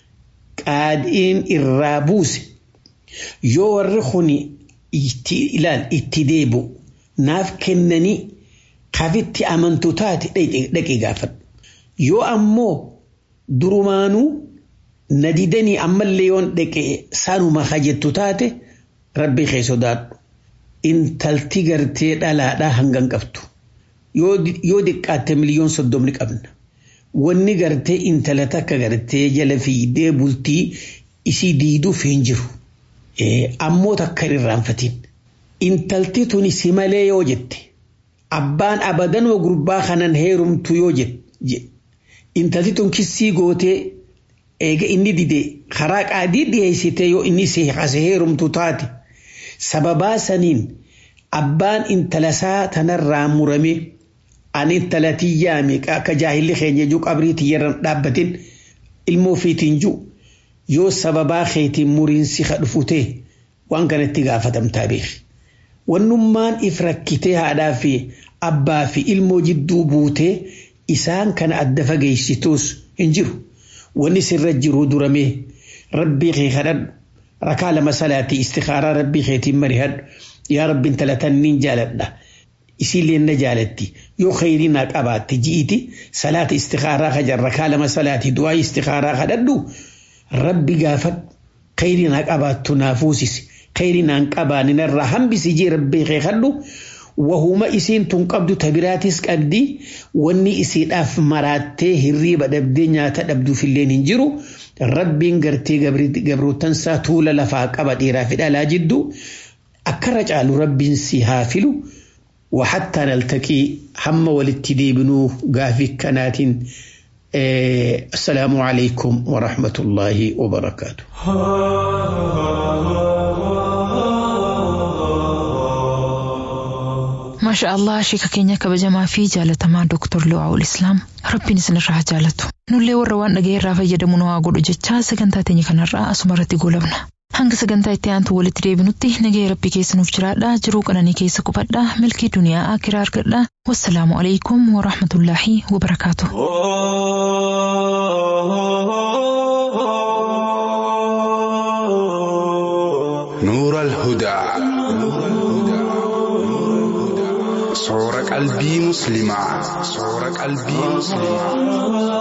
qaadiin irraa buuse yoo warri kun ilaal itti deebu naaf kennanii kafitti amantu taate dhaqee gaafadhu. Yoo ammoo durumaanuu na didanii ammallee yoon dhaqee saanuma kajettu taate rabbi kee sodaadhu. Intalti gartee dhalaadhaa hangan qabdu. Yoo diqqaatte miliyoon soddomni qabna. Wanni gartee intala takka gartee jala fiidee bultii isii diiduuf hin jiru. Ammoo takka hin irraanfatiin. Intalti tuni si malee yoo jette. Abbaan abadanoo gurbaa kanan heerumtu yoo jette. Intalti tun kissii gootee eega inni dide karaa qaadii dhiyeessitee yoo inni si hase heerumtu taate. sababaa saniin abbaan intalasaa tanarraa murame ani intala tiyyaame akka jaahilli keenya juu qabrii tiyyarran dhaabbatin ilmoo fiitiin juu yoo sababaa keetiin muriinsi dhufutee waan kanatti gaafatamtaa beeki. Wannummaan if rakkitee haadhaa fi abbaa fi ilmoo jidduu buutee isaan kana adda fageessituus hin jiru. Wanni sirra jiru duramee rabbii kee kadhadhu. rakaa lama salaatii istikaaraa rabbii keetiin marihadhu yaa rabbiin talatan niin jaaladha isiillee na jaalatti yoo khayrii naa qabaatte ji'iti salaata istikaaraa kajan rakaa lama salaatii du'aa istikaaraa kadhadhu rabbi gaafadhu khayrii naa qabaattu naa fuusisi khayrii naan qabaani narraa hambisi jee rabbii kee kadhu wahuma isiin tun qabdu tabiraatis qabdi wanni isiidhaaf maraattee hirriiba dhabdee nyaata dhabduufillee hin jiru rabbiin gartee gabrootansaa tuula lafaa qaba dhiiraa fi dhalaa jiddu akkarra caalu rabbiin si haa filu وحتى نلتقي هم وللتدي بنو قافي كناتين السلام عليكم ورحمة الله وبركاته maasha allah sheeka keenya kabajamaa fi jaalatamaa dooktor Lu'aawul Islaam rabbiin isinirraa haa jaalatu nullee warra waan dhaga'e irraa fayyadamu nu haa godhu jechaa sagantaa teenya kanarraa asuma irratti goolabna hanga sagantaa itti aantu walitti deebinutti nagaya rabbii keessa nuuf jiraadha jiruu qananii keessa qubadha milkii duniyaa akiraa argadha wassalaamu alaikum warahmatullaahi wabarakaatu. نور الهدى صور قلبي مسلمة صور قلبي مسلمة